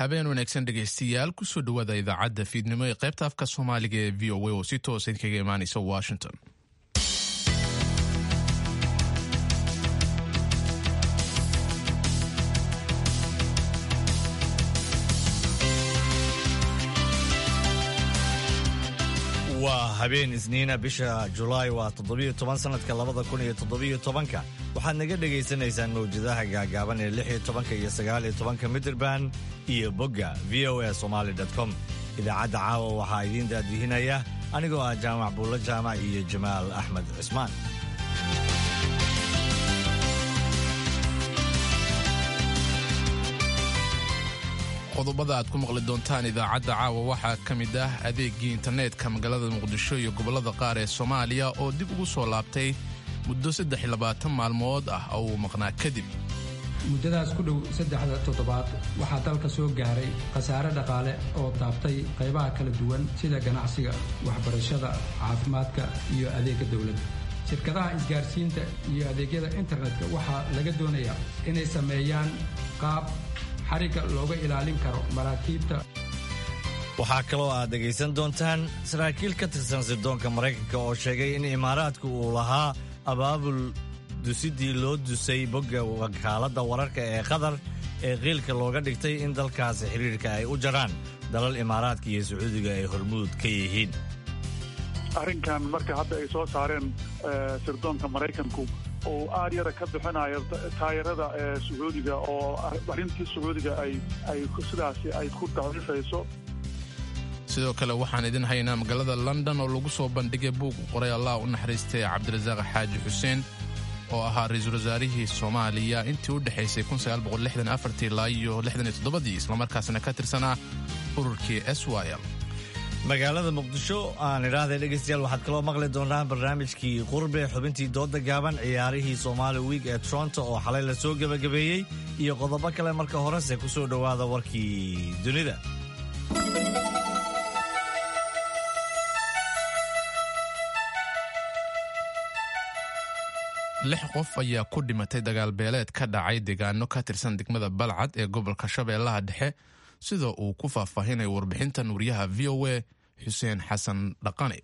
habeen wanaagsan dhegaystayaal kusoo dhowaada idaacadda fiidnimo ee qaybta afka soomaaliga ee v o a oo si toosa idinkaga imaanaysa washington waa habeen isniina bisha julaay waa toddobiyo toban sanadka labada kun iyo toddobiyo tobanka waxaad naga dhegaysanaysaan mawjadaha gaagaaban ee lix iyo tobanka iyo sagaal iyo tobanka midraband iyo bogga v o a somaali com idaacadda caawa waxaa idiin daadihinaya anigoo ah jaamac buulla jaamac iyo jamaal axmed cismaan qodobada aad ku maqli doontaan idaacadda caawa waxaa ka mid ah adeegii internetka magaalada muqdisho iyo gobollada qaar ee soomaaliya oo dib ugu soo laabtay muddo saddex iyo labaatan maalmood ah oo uu maqnaa kadib muddadaas ku dhow saddexda toddobaad waxaa dalka soo gaaray khasaare dhaqaale oo taabtay qaybaha kala duwan sida ganacsiga waxbarashada caafimaadka iyo adeegga dowladda shirkadaha isgaarsiinta iyo adeegyada internetka waxaa laga doonayaa inay sameeyaan qaab xarigga looga ilaalin karo maraakiibta waxaa kaloo aad dhegaysan doontaan saraakiil ka tirsan sirdoonka maraykanka oo sheegay in imaaraadku uu lahaa abaabul dusidii loo dusay bogga wakaaladda wararka ee qatar ee qiilka looga dhigtay in dalkaasi xidhiirka ay u jaraan dalal imaaraadka iyo sacuudiga ay hormuud ka yihiin arrinkan marka hadda ay soo saareen sirdoonka maraykanku oo aad yara ka bixinayo taayarada sacuudiga oo arrintii sacuudiga ay ay sidaasi ay ku daciifayso sidoo kale waxaan idin haynaa magaalada london oo lagu soo bandhigay buug qoray allah u naxariistay cabdirasaaq xaaji xuseen oo ahaa ra-iisul wasaarihii soomaaliya intii u dhexaysay ilaa iyo dii islamarkaasna ka tirsanaa ururkii s y l magaalada muqdisho aan idhaahday dhegaystayaal waxaad kaloo maqli doontaan barnaamijkii qurbe xubintii dooda gaaban ciyaarihii somaali wiig ee toronto oo xalay la soo gebagabeeyey iyo qodobo kale marka horese ku soo dhowaada warkii dunida lix qof ayaa ku dhimatay dagaal beeleed ka dhacay deegaano ka tirsan degmada balcad ee gobolka shabeellaha dhexe sida uu ku faahfaahinayo warbixintan wariyaha v o a xuseen xasan dhaqane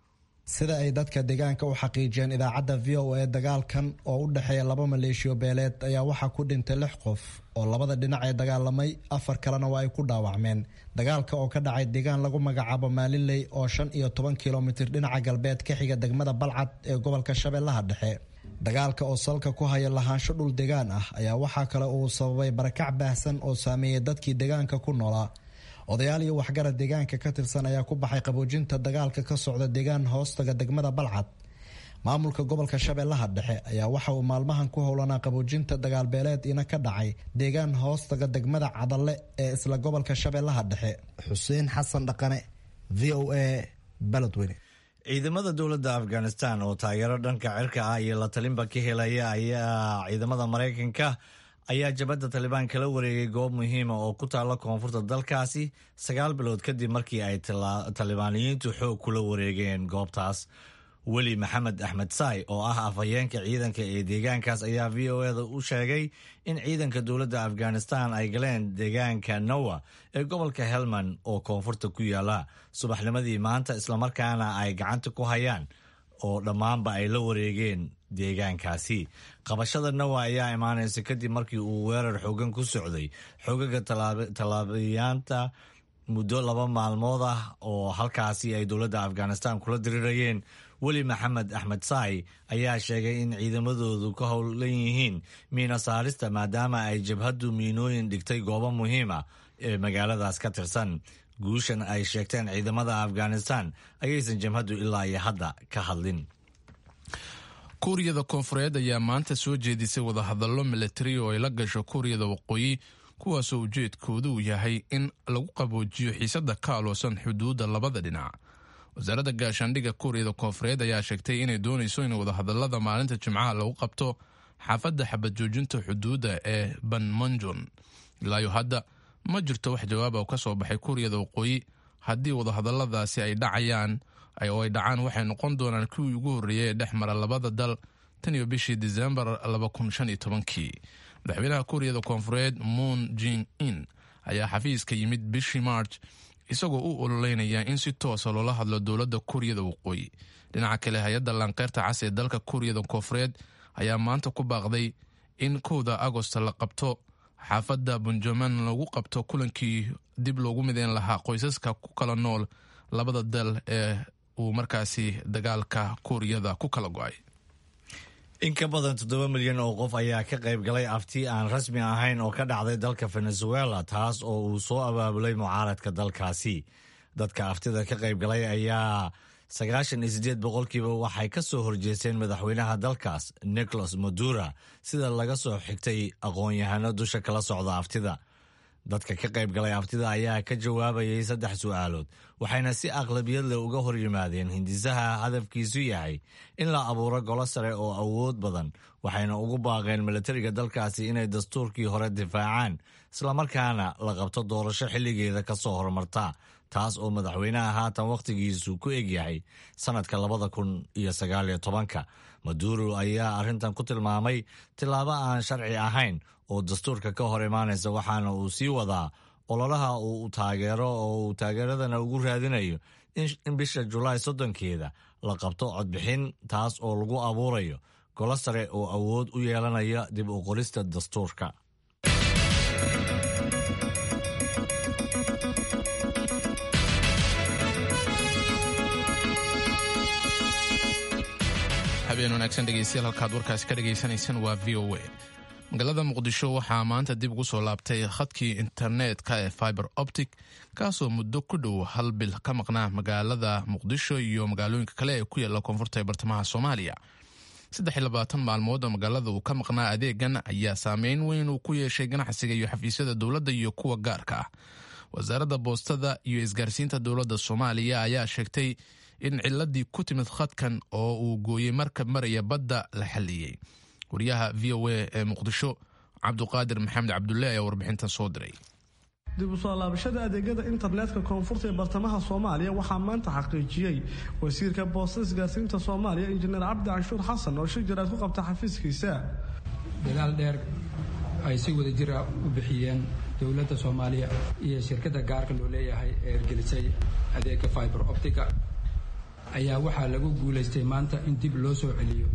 sida ay dadka deegaanka u xaqiijiyeen idaacadda v o a dagaalkan oo u dhexeeya laba maleeshiyo beeleed ayaa waxaa ku dhintay lix qof oo labada dhinac ee dagaalamay afar kalena waa ay ku dhaawacmeen dagaalka oo ka dhacay deegaan lagu magacaabo maalinley oo shan iyo toban kilomitir dhinaca galbeed ka xiga degmada balcad ee gobolka shabeellaha dhexe dagaalka oo salka ku haya lahaansho dhul degaan ah ayaa waxaa kale uu sababay barakac baahsan oo saameeyey dadkii deegaanka ku noolaa odayaal iyo waxgarad deegaanka ka tirsan ayaa ku baxay qaboojinta dagaalka ka socda deegaan hoostaga degmada balcad maamulka gobolka shabeellaha dhexe ayaa waxa uu maalmahan ku howlanaa qaboojinta dagaalbeeleed ina ka dhacay deegaan hoostaga degmada cadalle ee isla gobolka shabeellaha dhexe xuseen xasan dhaqane v o a baladweyne ciidamada dowladda afghanistan oo taageero dhanka cirka ah iyo la talinba ka helaya ayaa ciidamada maraykanka ayaa jabadda talibaan kala wareegay goob muhiima oo ku taalla koonfurta dalkaasi sagaal bilood kadib markii ay talibaaniyiintu xoog kula wareegeen goobtaas weli maxamed axmed saay oo ah afhayeenka ciidanka ee deegaankaas ayaa v o eda u sheegay in ciidanka dowladda afghanistan ay galeen deegaanka nowa ee gobolka helmand oo koonfurta ku yaala subaxnimadii maanta islamarkaana ay gacanta ku hayaan oo dhammaanba ay la wareegeen deegaankaasi qabashada nowa ayaa imaanaysa kadib markii uu weerar xoogan ku socday xoogaga talaabiyaanta muddo laba maalmood ah oo halkaasi ay dowladda afghanistan kula dirirayeen weli maxamed axmed saay ayaa sheegay in ciidamadoodu ka howlan yihiin miina saarista maadaama ay jabhaddu miinooyin dhigtay goobo muhiima ee magaaladaas ka tirsan guushan ay sheegteen ciidamada afghanistan ayaysan jabhaddu ilaa iyo hadda ka hadlin kuuriyada koonfureed ayaa maanta soo jeedisay wadahadallo milatari oo ay la gasho kuuriyada waqooyi kuwaasoo ujeedkoodu uu yahay in lagu qaboojiyo xiisadda ka aloosan xuduudda labada dhinac wasaaradda gaashaandhigga kuuriyada koonfureed ayaa sheegtay inay doonayso in wadahadalada maalinta jimcaha lagu qabto xaafadda xabad joojinta xuduudda ee banmanjon ilaayo hadda ma jirto wax jawaaba oo ka soo baxay kuuriyada waqooyi haddii wadahadaladaasi ay dhacayaan oo ay dhacaan waxay noqon doonaan kuwii ugu horreeyay ee dhex mara labada dal tan iyo bishii disembar kii madaxweynaha kuuriyada koonfureed moon jing in ayaa xafiiska yimid bishii march isagoo u ololeynaya in si toosa loola hadlo dowladda kuuriyada waqooyi dhinaca kale hay-adda laanqeyrta cas ee dalka kuuriyada koofureed ayaa maanta ku baaqday in kowda agost la qabto xaafadda bunjaman lagu qabto kulankii dib loogu mideyn lahaa qoysaska ku kala nool labada dal ee uu markaasi dagaalka kuuriyada ku kala go-ay in ka badan toddoba milyan oo qof ayaa ka qayb galay afti aan rasmi ahayn oo ka dhacday dalka venezuela taas oo uu soo abaabulay mucaaradka dalkaasi dadka aftida ka qayb galay ayaa sagaashan iyo siddeed boqolkiiba waxay ka soo horjeesteen madaxweynaha dalkaas nicolas madura sida laga soo xigtay aqoon-yahano dusha kala socda aftida dadka ka qayb galay aftida ayaa ka jawaabayay saddex su'aalood waxayna si aqlabiyad leh uga hor yimaadeen hindisaha hadafkiisu yahay in la abuuro golo sare oo awood badan waxayna ugu baaqeen milatariga dalkaasi inay dastuurkii hore difaacaan islamarkaana la qabto doorasho xilligeeda ka soo horumarta taas oo madaxweynaha haatan wakhtigiisu ku egyahay sannadka labada kun iyo sagaaliyo tobanka maduro ayaa arrintan ku tilmaamay tillaabo aan sharci ahayn oo dastuurka ka hor imaanaysa waxaana uu sii wadaa ololaha uu taageero oo uu taageeradana ugu raadinayo in bisha julaay soddonkeeda la qabto codbixin taas oo lagu abuurayo golo sare oo awood u yeelanaya dib u qorista dastuurka habeen wanaagsan dhegeystayaal halkaad warkaasi ka dhagaysanaysaan waa v o a magaalada muqdisho waxaa maanta dib ugu soo laabtay khadkii internetka ee fiber optic kaasoo muddo ku dhow hal bil ka maqnaa magaalada muqdisho iyo magaalooyinka kale ee ku yaala koonfurta ee bartamaha soomaaliya saddex iyo labaatan maalmood oo magaalada uu ka maqnaa adeegan ayaa saameyn weyn uu ku yeeshay ganacsiga iyo xafiisyada dowladda iyo kuwa gaarka ah wasaaradda boostada iyo isgaarsiinta dowladda soomaaliya ayaa sheegtay in ciladii ku timid khadkan oo uu gooyey markab maraya badda la xalliyey wariyaha v o a ee muqdisho cabduqaadir maxamed cabdulle ayaa warbixintan soo diray dib u soo laabashada adeegyada internetka koonfurta ee bartamaha soomaaliya waxaa maanta xaqiijiyey wasiirka boostada isgaarsiinta soomaaliya injineer cabdi canshuur xasan oo shir jaraad ku qabta xafiiskiisa dadaal dheer ay si wada jira u bixiyeen dowladda soomaaliya iyo shirkadda gaarka loo leeyahay ee ergelisay adeega fiber optica ayaa waxaa lagu guulaystay maanta in dib loo soo celiyo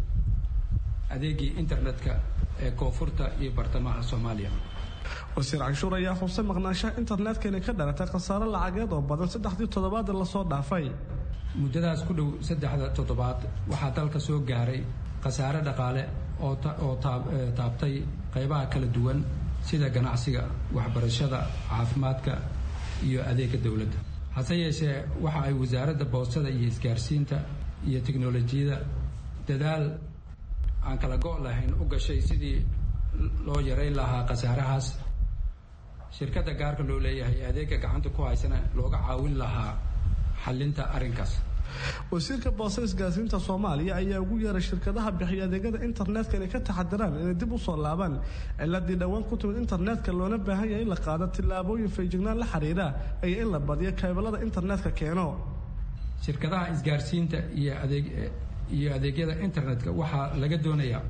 adeegii internetka ee koonfurta iyo bartamaha soomaaliya wasiir canshuur ayaa xusay maqnaanshaha internetka inay ka dhalatay khasaare lacageed oo badan saddexdii toddobaad lasoo dhaafay muddadaas ku dhow saddexda toddobaad waxaa dalka soo gaaray khasaare dhaqaale oo taabtay qaybaha kala duwan sida ganacsiga waxbarashada caafimaadka iyo adeega dowladda hase yeeshee waxa ay wasaaradda boostada iyo isgaarsiinta iyo tiknolojiyada dadaal aan kala go' lahayn u gashay sidii loo yarayn lahaa khasaarahaas shirkadda gaarka loo leeyahay adeega gacanta ku haysana looga caawin lahaa xallinta arrinkaas wasiirka boostada isgaarsiinta soomaaliya ayaa ugu yeeray shirkadaha bixiya adeegyada internetka inay ka taxadiraan inay dib u soo laabaan ciladii dhowaan ku timid internetka loona baahan yahay in la qaado tillaabooyin feejignaan la xiriira iyo in la badiyo kaybalada internetka keeno shirkadaha isgaarsiinta iyo adeeg iyo adeegyada internetka waxaa laga doonayaa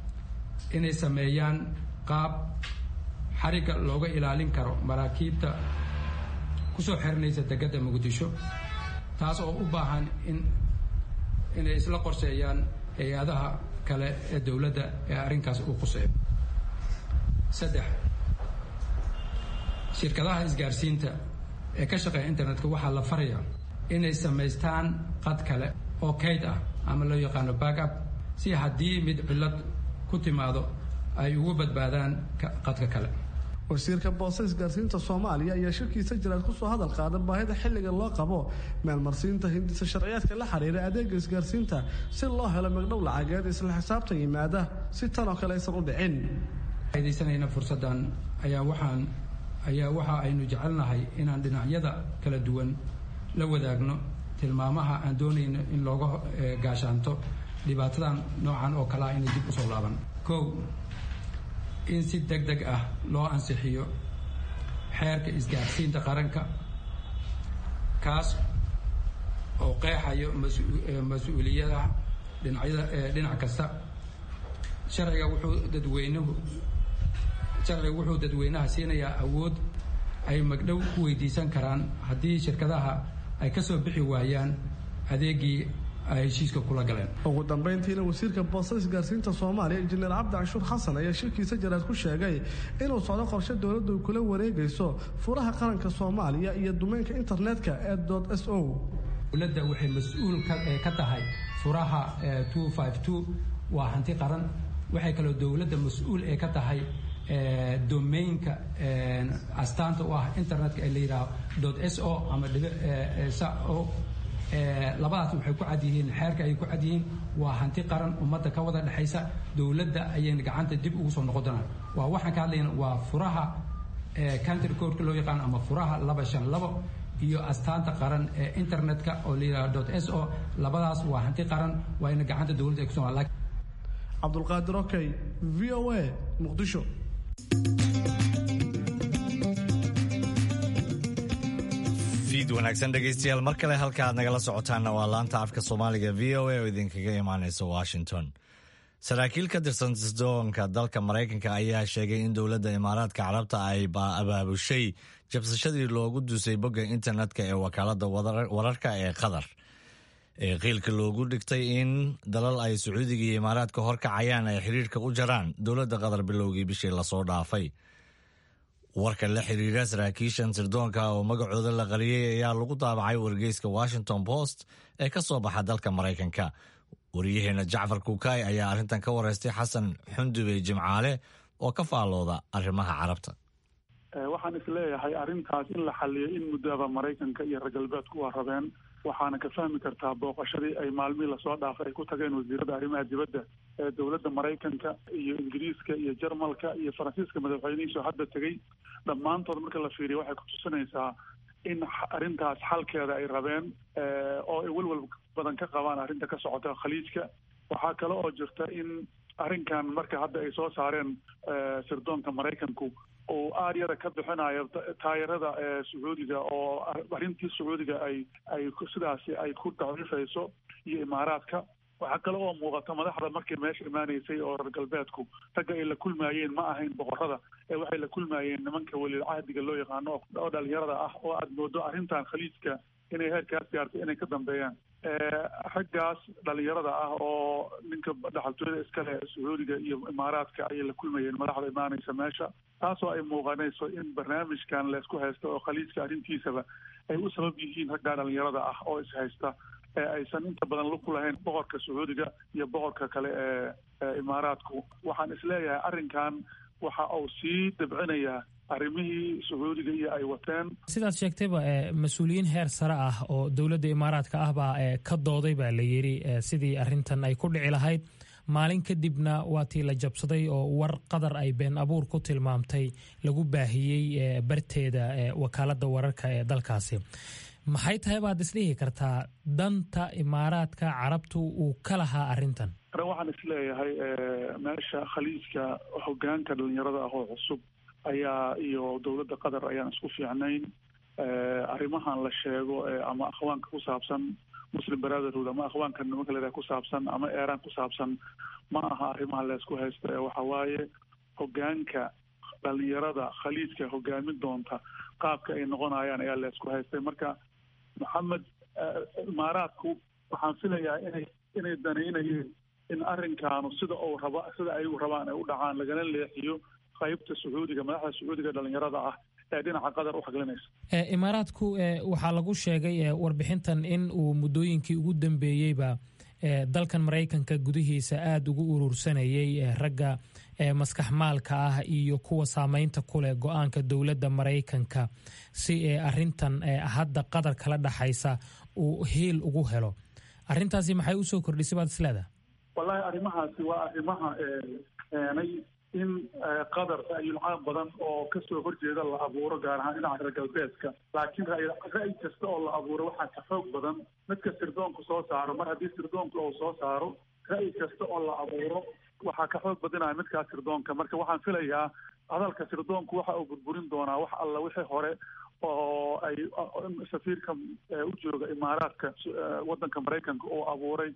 inay sameeyaan qaab xarigga looga ilaalin karo maraakiibta kusoo xirinaysa degada muqdisho taas oo u baahan in inay isla qorseeyaan hay-adaha kale ee dowladda ee arrinkaas uu quseeyo saddex shirkadaha isgaarsiinta ee ka shaqeeya internetka waxaa la farayaa inay samaystaan qad kale oo kayd ah ama loo yaqaano backup si haddii mid cillad ku timaado ay ugu badbaadaan qadka kale wasiirka boostada isgaarsiinta soomaaliya ayaa shirkiisa jiraad kusoo hadal qaada baahida xilliga loo qabo meelmarsiinta hindisa sharciyaadka la xiriira adeega isgaarsiinta si loo helo magdhow lacageed isla xisaabtan yimaada si tan oo kale aysan u dhicin faidaysanayna fursaddan ayaa waxaan ayaa waxa aynu jecelnahay inaan dhinacyada kala duwan la wadaagno tilmaamaha aan doonayno in looga gaashaanto dhibaatadan noocan oo kalea inay dib usoo laaban kow in si deg deg ah loo ansixiyo xeerka isgaarsiinta qaranka kaas oo qeexayo mas-uuliyadaha dhinacyada dhinac kasta sharciga wuxuu dadweynuhu sharciga wuxuu dadweynaha siinayaa awood ay magdhow ku weydiisan karaan haddii shirkadaha ay ka soo bixi waayaan adeegii ay heshiiska kula galeen ugu dambayntiina wasiirka boostada isgaarsiinta soomaaliya injineer cabdi canshuur xasan ayaa shirkiisa jaraad ku sheegay inuu socdo qorshe dowladdu ay kula wareegayso furaha qaranka soomaaliya iyo dumeynka internetka ee dot s o dowladda waxay mas-uul ka tahay furaha waa hanti qaran waxay kaloo dowladda mas-uul ee ka tahay domainka astaanta u ah internetka ee la yidhaaho dot s o ama o labadaas waxay ku cad yihiin xeerka ayay ku cad yihiin waa hanti qaran ummadda ka wada dhexaysa dowladda ayayna gacanta dib ugu soo noqon doonaan waa waxaan ka hadlayna waa furaha country codeka loo yaqaano ama furaha laba shan labo iyo astaanta qaran ee internetka oo la yidhaho dot s o labadaas waa hanti qaran waa ina gacanta dowladda ay ku soo cabdulqaadir okey v o a muqdisho fiid wanaagsan dhegaystayaal mar kale halka aad nagala socotaanna waa laanta afka soomaaliga v o a oo idinkaga imaanaysa washington saraakiil ka tirsan sisdoonka dalka maraykanka ayaa sheegay in dowladda imaaraadka carabta ay abaabushay jabsashadii loogu dusay bogga internetka ee wakaalada wararka ee qatar ee qiilka loogu dhigtay in dalal ay sacuudiga iyo imaaraadka horkacayaan ay xiriirka u jaraan dowladda qatar bilowgii bishii lasoo dhaafay warka la xiriira saraakiishan sirdoonka oo magacooda la qariyey ayaa lagu daabacay wargeyska washington post ee ka soo baxa dalka maraykanka waryaheena jacfar kuukay ayaa arrintan ka wareystay xasan xundubey jimcaale oo ka faallooda arrimaha carabta waxaan isleeyahay arrintaas in la xaliyo in muddoaba maraykanka iyo reer galbeedku waa rabeen waxaana ka fahmi kartaa booqashadii ay maalmihii lasoo dhaafay ay ku tageen wasiirada arrimaha dibadda ee dowladda maraykanka iyo ingiriiska iyo jarmalka iyo faransiiska madaxweynihiisoo hadda tegey dhammaantood marka la fiiriyo waxay kutusinaysaa in arrintaas xalkeeda ay rabeen oo ay welwel badan ka qabaan arrinta ka socota khaliijka waxaa kale oo jirta in arrinkan marka hadda ay soo saareen sirdoonka maraykanku uu aaryada ka bixinayo taayarada sacuudiga oo arrintii sacuudiga ay ay sidaasi ay ku daciifayso iyo imaaraadka waxaa kale oo muuqata madaxda markay meesha imaanaysay oo reer galbeedku ragga ay la kulmaayeen ma ahayn boqorada ee waxay la kulmaayeen nimanka welil cahdiga loo yaqaano oo dhalinyarada ah oo aada moodo arrintan khaliijka inay heerkaas gaartay inay ka dambeeyaan raggaas dhalinyarada ah oo ninka dhaxaltooyada iskale sacuudiga iyo imaaraadka ayay la kulmayeen madaxda imaanaysa meesha taasoo ay muuqanayso in barnaamijkan laysku haysto oo khaliijka arrintiisaba ay u sabab yihiin raggaa dhalinyarada ah oo ishaysta ee aysan inta badan lug ku lahayn boqorka sacuudiga iyo boqorka kale ee imaaraadku waxaan isleeyahay arrinkan waxa uu sii dabcinayaa arrimihii sacuudiga iyo ay wateen sidaad sheegtayba mas-uuliyiin heer sare ah oo dowladda imaaraadka ah baa ka dooday baa la yidhi sidii arrintan ay ku dhici lahayd maalin kadibna waa tii la jabsaday oo war qadar ay been abuur ku tilmaamtay lagu baahiyey barteeda wakaaladda wararka ee dalkaasi maxay tahay baad isdhihi kartaa danta imaaraadka carabtu uu ka lahaa arrintan waxaan isleeyahay meesha khaliijka hogaanka dhalinyarada ah oo cusub ayaa iyo dowladda qatar ayaan isku fiicnayn arrimahan la sheego ama akhwaanka ku saabsan muslim brotherhood ama akhwaanka nimanka la ku saabsan ama eeraan ku saabsan ma aha arrimaha laysku haysto ee waxa waaye hogaanka dhalinyarada khaliijka hogaamin doonta qaabka ay noqonayaan ayaa laysku haystay marka maxamed imaaraadku waxaan filayaa inay inay danaynayeen in arrinkaanu sida uu raba sida ay rabaan ay u dhacaan lagana leexiyo qaybta sacuudiga madaxda sacuudiga dhalinyarada ah ee dhinaca qatar u xaglinaysa imaaraadku waxaa lagu sheegay warbixintan in uu muddooyinkii ugu dambeeyeyba dalkan maraykanka gudihiisa aada ugu urursanayay ragga maskax maalka ah iyo kuwa saameynta ku leh go-aanka dowladda maraykanka si arintan hadda qatar kala dhaxaysa uu hiil ugu helo arrintaasi maxay usoo kordhisay baad isleedaha wallahi arrimahaasi waa arrimaha keenay in qatar ra'yulcaam badan oo kasoo horjeeda la abuuro gaar ahaan dhinaca reer galbeedka laakiin ra'yi kasta oo la abuuro waxaa ka xoog badan midka sirdoonku soo saaro mar haddii sirdoonku uu soo saaro ra'yi kasta oo la abuuro waxaa ka xoog badinaya midkaas sirdoonka marka waxaan filayaa hadalka sirdoonku waxa uu burburin doonaa wax alla wixii hore oo ay safiirka u jooga imaaraadka waddanka maraykanka oo abuuray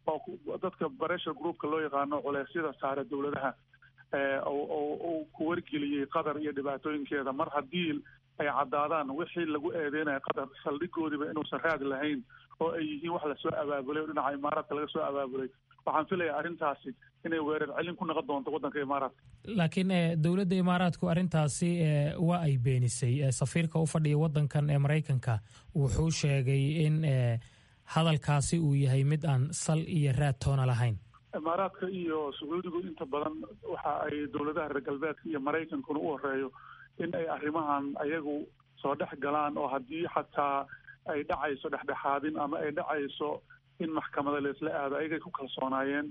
oo dadka pressure groupka loo yaqaano culeysyada saare dowladaha uu ku wargeliyey qatar iyo dhibaatooyinkeeda mar haddii ay caddaadaan wixii lagu eedeynaya qatar saldhigoodiiba inuusan raad lahayn oo ay yihiin wax lasoo abaabulay oo dhinaca imaaraadka laga soo abaabulay waxaan filayaa arrintaasi inay weerar celin ku noqon doonto waddanka imaaraadka laakiin dowladda imaaraadku arrintaasi waa ay beenisay safiirka u fadhiya waddankan ee maraykanka wuxuu sheegay in hadalkaasi uu yahay mid aan sal iyo raad toona lahayn imaaraadka iyo sacuudigu inta badan waxa ay dowladaha reer galbeedka iyo maraykankuna u horeeyo in ay arrimahan ayagu soo dhex galaan oo haddii xataa ay dhacayso dhexdhexaadin ama ay dhacayso in maxkamada laisla aado ayagay ku kalsoonaayeen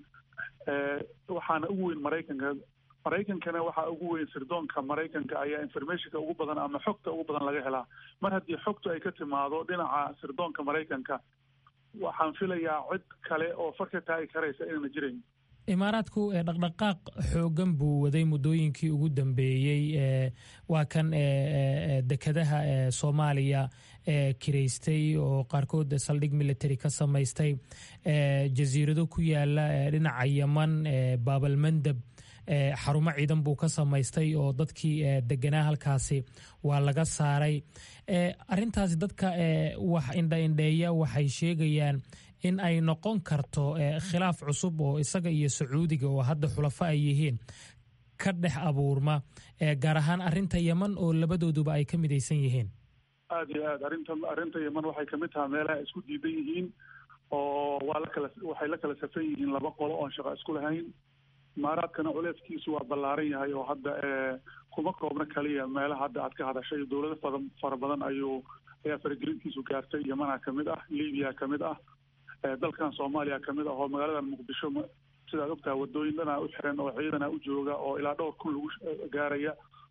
waxaana ugu weyn maraykanka maraykankana waxaa ugu weyn sirdoonka maraykanka ayaa informationka ugu badan ama xogta ugu badan laga helaa mar haddii xogtu ay ka timaado dhinaca sirdoonka maraykanka waxaan filayaa cid kale oo farka taagi karaysa inayna jirayn imaaraadku dhaqdhaqaaq xoogan buu waday muddooyinkii ugu dambeeyey waa kan dekadaha soomaaliya kiraystay oo qaarkood saldhig military ka samaystay jasiirado ku yaala dhinaca yaman baabalmandab xarumo ciidan buu ka samaystay oo dadkii deganaa halkaasi waa laga saaray arintaasi dadka wax indhaindheeya waxay sheegayaan in ay noqon karto khilaaf cusub oo isaga iyo sacuudiga oo hadda xulafo ay yihiin ka dhex abuurma gaar ahaan arinta yeman oo labadooduba ay ka midaysan yihiin aada iyo aad arrinta arrinta yeman waxay kamid tahay meelaha isku diidan yihiin oo waa la kala waxay la kala safan yihiin laba qolo oon shaqo isku lahayn imaaraadkana culeeskiisu waa ballaaran yahay oo hadda kuma koobna kaliya meelaha hadda aad ka hadashay dowlado fada fara badan ayuu ayaa faragelintiisu gaartay yemana kamid ah libiya kamid ah dalkan soomaaliya kamid ah oo magaaladan muqdisho sidaad ogtaha wadooyin dhanaa u xiran oo ciidana u jooga oo ilaa dhowr kun lagu gaaraya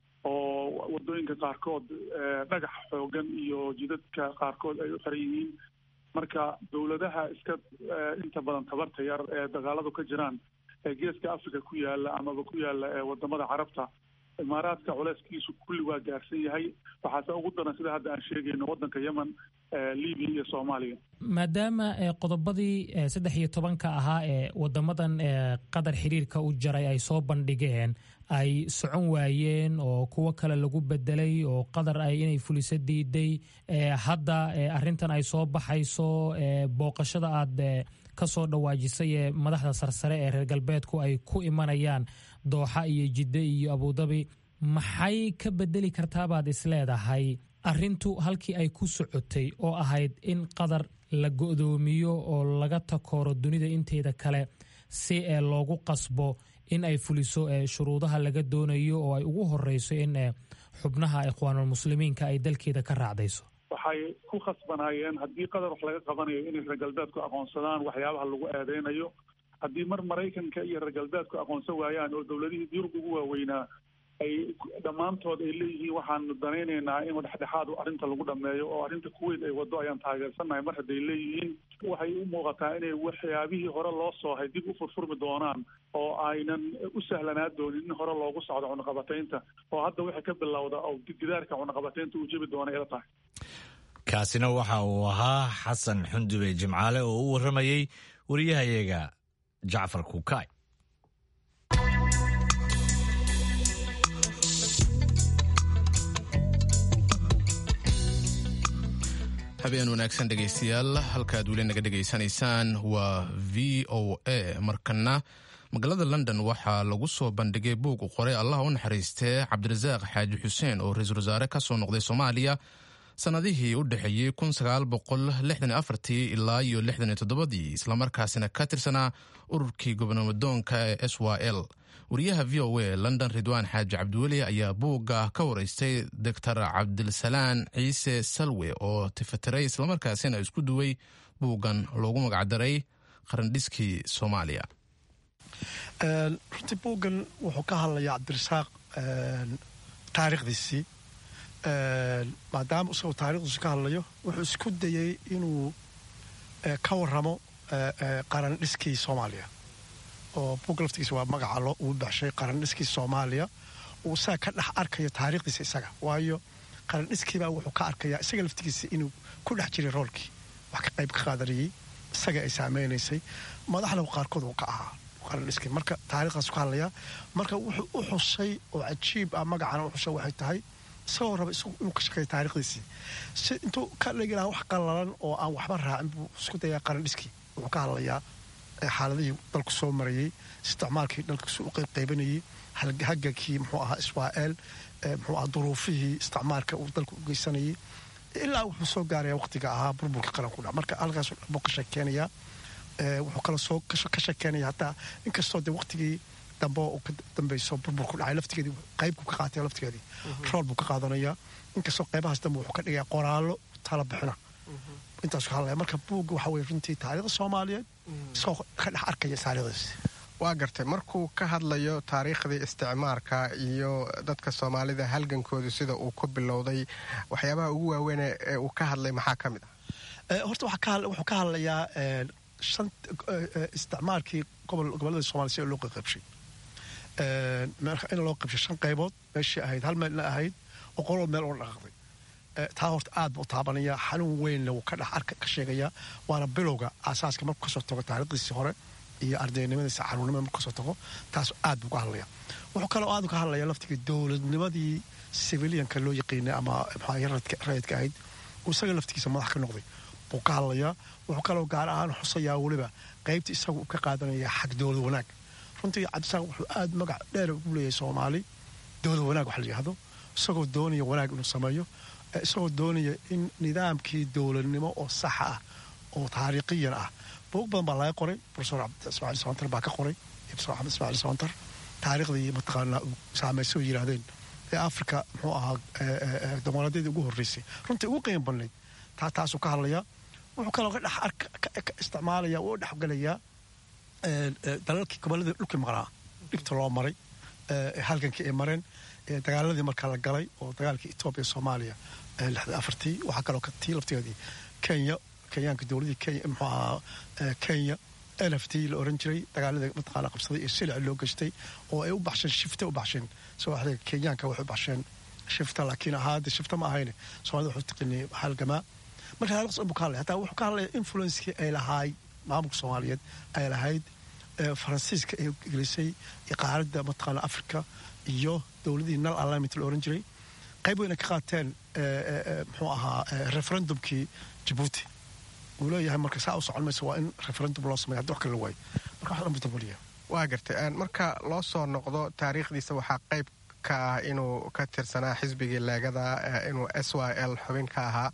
oo wadooyinka qaarkood dhagax xoogan iyo jidadka qaarkood ay u xiran yihiin marka dowladaha iska inta badan tabarta yar ee dagaaladu ka jiraan ee geeska africa ku yaala amaba ku yaala wadamada carabta imaaraadka culeyskiisu kulli waa gaarsan yahay waxaase ugu daran sida hadda aan sheegayno waddanka yemen libiya iyo soomaaliya maadaama qodobadii saddex iyo tobanka ahaa ee wadamadan qatar xiriirka u jaray ay soo bandhigeen ay socon waayeen oo kuwo kale lagu bedelay oo qatar ay inay fuliso diiday hadda arintan ay soo baxayso booqashada aad ka soo dhawaajisay ee madaxda sarsare ee reer galbeedku ay ku imanayaan dooxa iyo jidde iyo abudabi maxay ka bedeli kartaabaad isleedahay arrintu halkii ay ku socotay oo ahayd in qatar la go'doomiyo oo laga takooro dunida inteeda kale si ee loogu qasbo in ay fuliso shuruudaha laga doonayo oo ay ugu horeyso in xubnaha ikhwaanulmuslimiinka ay dalkeeda ka raacdayso waxay ku khasbanaayeen haddii qatar wax laga qabanayo inay reer galbeedku aqoonsadaan waxyaabaha lagu eedeynayo haddii mar maraykanka iyo reer galbeedku aqoonsan waayaan oo dowladihii yurub ugu waaweynaa ay dhammaantood ay leeyihiin waxaanu danaynaynaa in dhexdhexaad arrinta lagu dhameeyo oo arrinta kuweyt ay waddo ayaan taageersannahay mar hadday leeyihiin waxay u muuqataa inay waxyaabihii hore loo soohay dib u furfurmi doonaan oo aynan u sahlanaa doonin in hore loogu socdo cunaqabataynta oo hadda waxay ka bilowda oo gidaarka cunaqabataynta uu jebi doona ila tahay kaasina waxa uu ahaa xasan xundube jimcaale oo u warramayey wariyahayaga jacfar kukaay habeen wanaagsan dhegaystayaal halkaad weli naga dhegaysanaysaan waa v o a markana magaalada london waxaa lagu soo bandhigay buug u qoray allah u naxariistee cabdirasaaq xaaji xuseen oo ra-iisul wasaare ka soo noqday soomaaliya sannadihii u dhexeeyey ilaa iyo dii islamarkaasina ka tirsanaa ururkii gobnadoonka ee s y l wariyaha v o a london ridwaan xaaji cabdiweli ayaa buugga ka waraystay doctor cabdilsalaan ciise salwe oo tifatiray islamarkaasina isku duway buuggan loogu magacdaray qarandhiskii soomaaliya runtii buuggan wuxuu ka hadlayaa cabdirasaaq taariikhdiisii maadaama isagoo taarikhdiisu ka hadlayo wuxuu isku dayey inuu ka waramo qarandhiskii soomaaliya oo buug laftigiisa waa magaca loo uu baxshay qarandhiskii soomaaliya uu isaga ka dhex arkayo taariikhdiisa isaga waayo qarandhiskiibaa wuxuu ka arkayaa isaga laftigiisa inuu ku dhex jiray roolkii wax ka qayb ka qaadanayay isaga ay saameynaysay madaxna qaarkood uu ka ahaa qarandhiskii marka taarikhdaas ka hadlayaa marka wuxuu u xusay oo cajiib ah magacana u xusay waxay tahay isagoo raba isagu inuu ka shaqeeyo taarikhdiisii si intuu ka dhigi lahaa wax qallalan oo aan waxba raacin buu isku dayaa qaran dhiskii wuxuu ka hadlayaa xaaladihii dalku soo marayey isticmaalkii dalkiisu u qaybqaybanayey hagankii muxuu ahaa israa'el muxuu ahaa duruufihii isticmaalka uu dalku u geysanayay ilaa wuxuu soo gaaraya waqtiga ahaa burburka qaranku dha marka halkaasuu dhan buu ka sheekeynayaa wuxuu kala soo ka sheekeynaya hataa inkastoo dee waqtigii dambe oo ka dambeyso burburku dhacay laftigeedii qaybku ka qaatay laftigeedii rool buu ka qaadanayaa inkastoo qaybahaas dambe wuxuu ka dhigaya qoraallo tala bixina intaasu ka hadlaya marka buugga waxa weye runtii taariikhda soomaaliyeed isagoo ka dhex arkaya taariikhdaas waa gartay markuu ka hadlayo taariikhdii isticmaarka iyo dadka soomaalida halgankoodu sida uu ku bilowday waxyaabaha ugu waaweyn ee uu ka hadlay maxaa ka mid ah horta wuxuu ka hadlayaa isticmaalkii gobolada somalia sida loo qaybshay in loo qaybshay shan qaybood meeshii ahayd hal meelna ahayd oo qoloo meel oo dhaqaaqday taa horta aad buu taabanaya xanuun weynna wuu ka dhex arka ka sheegayaa waana bilowga aasaaska markuu kasoo tago taariikhdiisii hore iyo ardaynimadiisa caruurnimada markuu kasoo tago taas aad buu ka hadlaya wuxuu kaloo aad ka hadlaya laftigii dowladnimadii civilianka loo yaqiinay ama rayidka ahayd uu isaga laftigiisa madax ka noqday buu ka hadlayaa wuxuu kaloo gaar ahaan xusayaa weliba qaybta isagu uu ka qaadanaya xag dowlad wanaag runtii cabdisaaq wuxuu aad magac dheer ugu leeyahay soomaali dowlad wanaag wax la yidhahdo isagoo doonaya wanaag inuu sameeyo isagoo doonaya in nidaamkii dowladnimo oo saxa ah oo taariikhiyan ah buug badan baa laga qoray profesor ismaaciil soontar baa ka qoray profesor axmed ismaaciil soontar taariikhdii mataqaanaa uu saamaysa oo yidhaahdeen ee afrika muxuu ahaa dimoqraadiyadii ugu horreysay runtii ugu qiim badnayd taa taasuu ka hadlayaa wuxuu kaloo ka dhex isticmaalaya u dhexgalayaa dalalkii gobolladii dhulkii maqnaa dhibta loo maray halgankii ay mareen dagaaladii markaa la galay oo dagaalkii etoobiya soomaaliya lixda afartii waxaa kaloo tii laftigeedii kenya kenyaanka dowladii kenya muxuu ahaa kenya n f t la oran jiray dagaaladii mataqaana qabsaday iyo silic loo geystay oo ay u baxsheen shifta u baxsheen soo waxday kenyaanka waxay u baxsheen shifta laakiin ahaa de shifta ma ahayne soomaalida wuxuu taqinay halgamaa marka taarikhdas buu ka hadlaya hataa wuxuu ka hadlaya influencekii ay lahaay maamulka soomaaliyeed ay lahayd faransiiska ay gelisay iqaaradda mataqaana africa iyo dowladii nal alignment la oran jiray qayb weyna ka qaateen muxuu ahaa referendumkii jabuuti uu leeyahay marka saa u socon mayso waa in referendum loo sameeya haddi wax kale la waayo marka wax dhan buu daboliya waa gartay marka loo soo noqdo taariikhdiisa waxaa qayb ka ah inuu ka tirsanaa xisbigii leegada inuu s y l xubin ka ahaa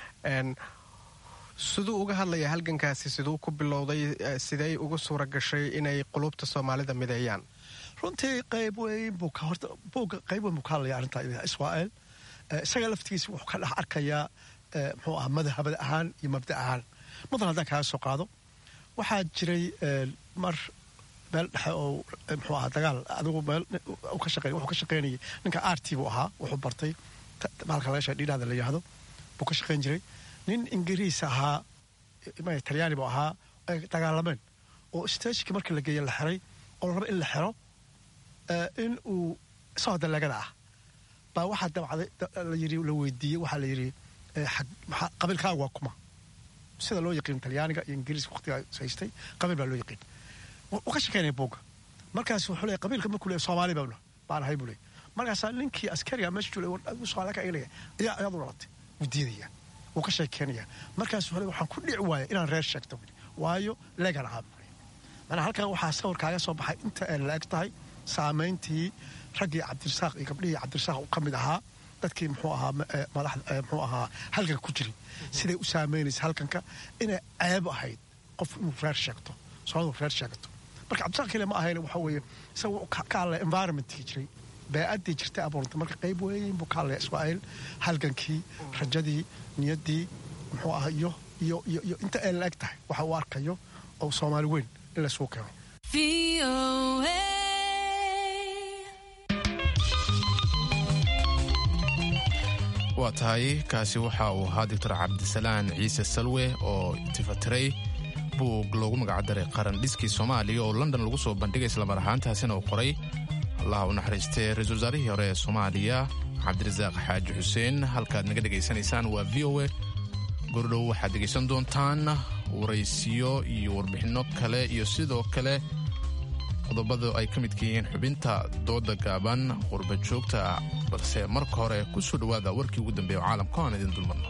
siduu uga hadlaya halgankaasi siduu ku bilowday sidey ugu suura gashay inay qulubta soomaalida mideeyaan runtii qayb weyn buu ka horta buugga qayb weyn buu ka hadlaya arrintaa israa'el isaga laftigiisa wuxuu ka dhex arkayaa muxuu ahaa madhabad ahaan iyo mabda ahaan mudan haddaan kaaga soo qaado waxaa jiray mar meel dhexe oo muxuu ahaa dagaal adigu meel ka shaqeey wuxuu ka shaqeynayay ninka rt buu ahaa wuxuu bartay maalka laga sheega dhiidhaada la yidhaahdo buu ka shaqeyn jiray nin ingiriis ahaa talyaani buu ahaa ay dagaalameen oo stagekii markii la geeye la xiray oo la raba in la xiro in uu isagoo daleegada ah baa waxaa dabcday la yiri la weydiiyey waxaa la yidhi qabiilkaaga waa kuma sida loo yaqiin talyaaniga iyo ingiriiska waqtigaa haystay qabiil baa loo yaqiin wuu ka shekeynaya buugga markaas wuxuu leeyahy qabiilka markuu leeyahy soomaali baa baan ahay buu leeyahy markaasaa ninkii askariga meesha joogay soomaali ka eegaya ayaa ayaad u dhalatay wuu diidaya wuu ka sheekeynayaa markaas wuxuu leeyahy waxaan ku dhici waaya inaan reer sheegto waayo leegan ahaa buu leeyahy manaa halkan waxaa sawir kaaga soo baxay inta ay la eg tahay saamayntii raggii cabdirasaaq iyo gabdhihii cabdirasaaq uu ka mid ahaa dadkii muxuu ahaa madax muxuu ahaa halganka ku jiray siday u saamaynaysa halkanka inay ceeb ahayd qof inuu reer sheegto soomalidu reer sheegato marka cabdirasaaq kale ma ahayn waxa weeye isaga ka hadlaya environmentkii jiray bee-addii jirtay abuurantay marka qayb weyn buu ka hadlaya israa'iil halgankii rajadii niyaddii muxuu ahaa iyo iyo iyo iyo inta ay la eg tahay waxa uu arkayo oo soomaali weyn in laysugu keeno waa tahay kaasi waxa uu ahaa doctor cabdisalaan ciise salwe oo tifatiray buug loogu magacdaray qaran dhiskii soomaaliya oo london lagu soo bandhigay islamar ahaantaasina uu qoray allaha u naxariistay ra-isul wasaarihii hore ee soomaaliya cabdirasaaq xaaji xuseen halkaad naga dhegaysanaysaan waa v o e gordhow waxaad dhegaysan doontaan waraysiyo iyo warbixinno kale iyo sidoo kale qodobada ay ka midka yihiin xubinta dooda gaaban qurba joogta balse marka hore ku soo dhowaada warkii ugu dambeeya oo caalamka aan idin dulmarno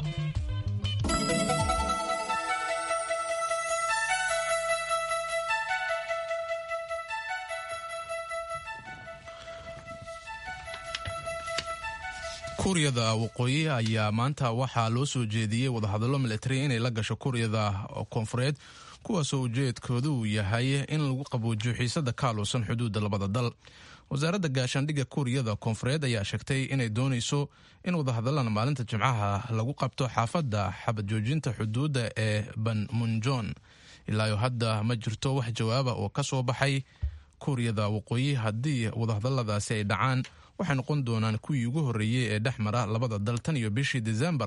kuuriyada waqooyi ayaa maanta waxaa loo soo jeediyey wadahadallo milatari inay la gasho kuuriyada koonfureed kuwaasoo ujeedkoodu uu yahay in lagu qaboojiyo xiisada kaaluusan xuduudda labada dal wasaaradda gaashaandhigga kuuriyada koonfureed ayaa sheegtay inay doonayso in wadahadalan maalinta jimcaha lagu qabto xaafadda xabad joojinta xuduudda ee banmunjon ilaayo hadda ma jirto wax jawaaba oo ka soo baxay kuuriyada waqooyi haddii wadahadaladaasi ay dhacaan waxay noqon doonaan kuwii ugu horreeyey ee dhex mara labada dal tan iyo bishii desembar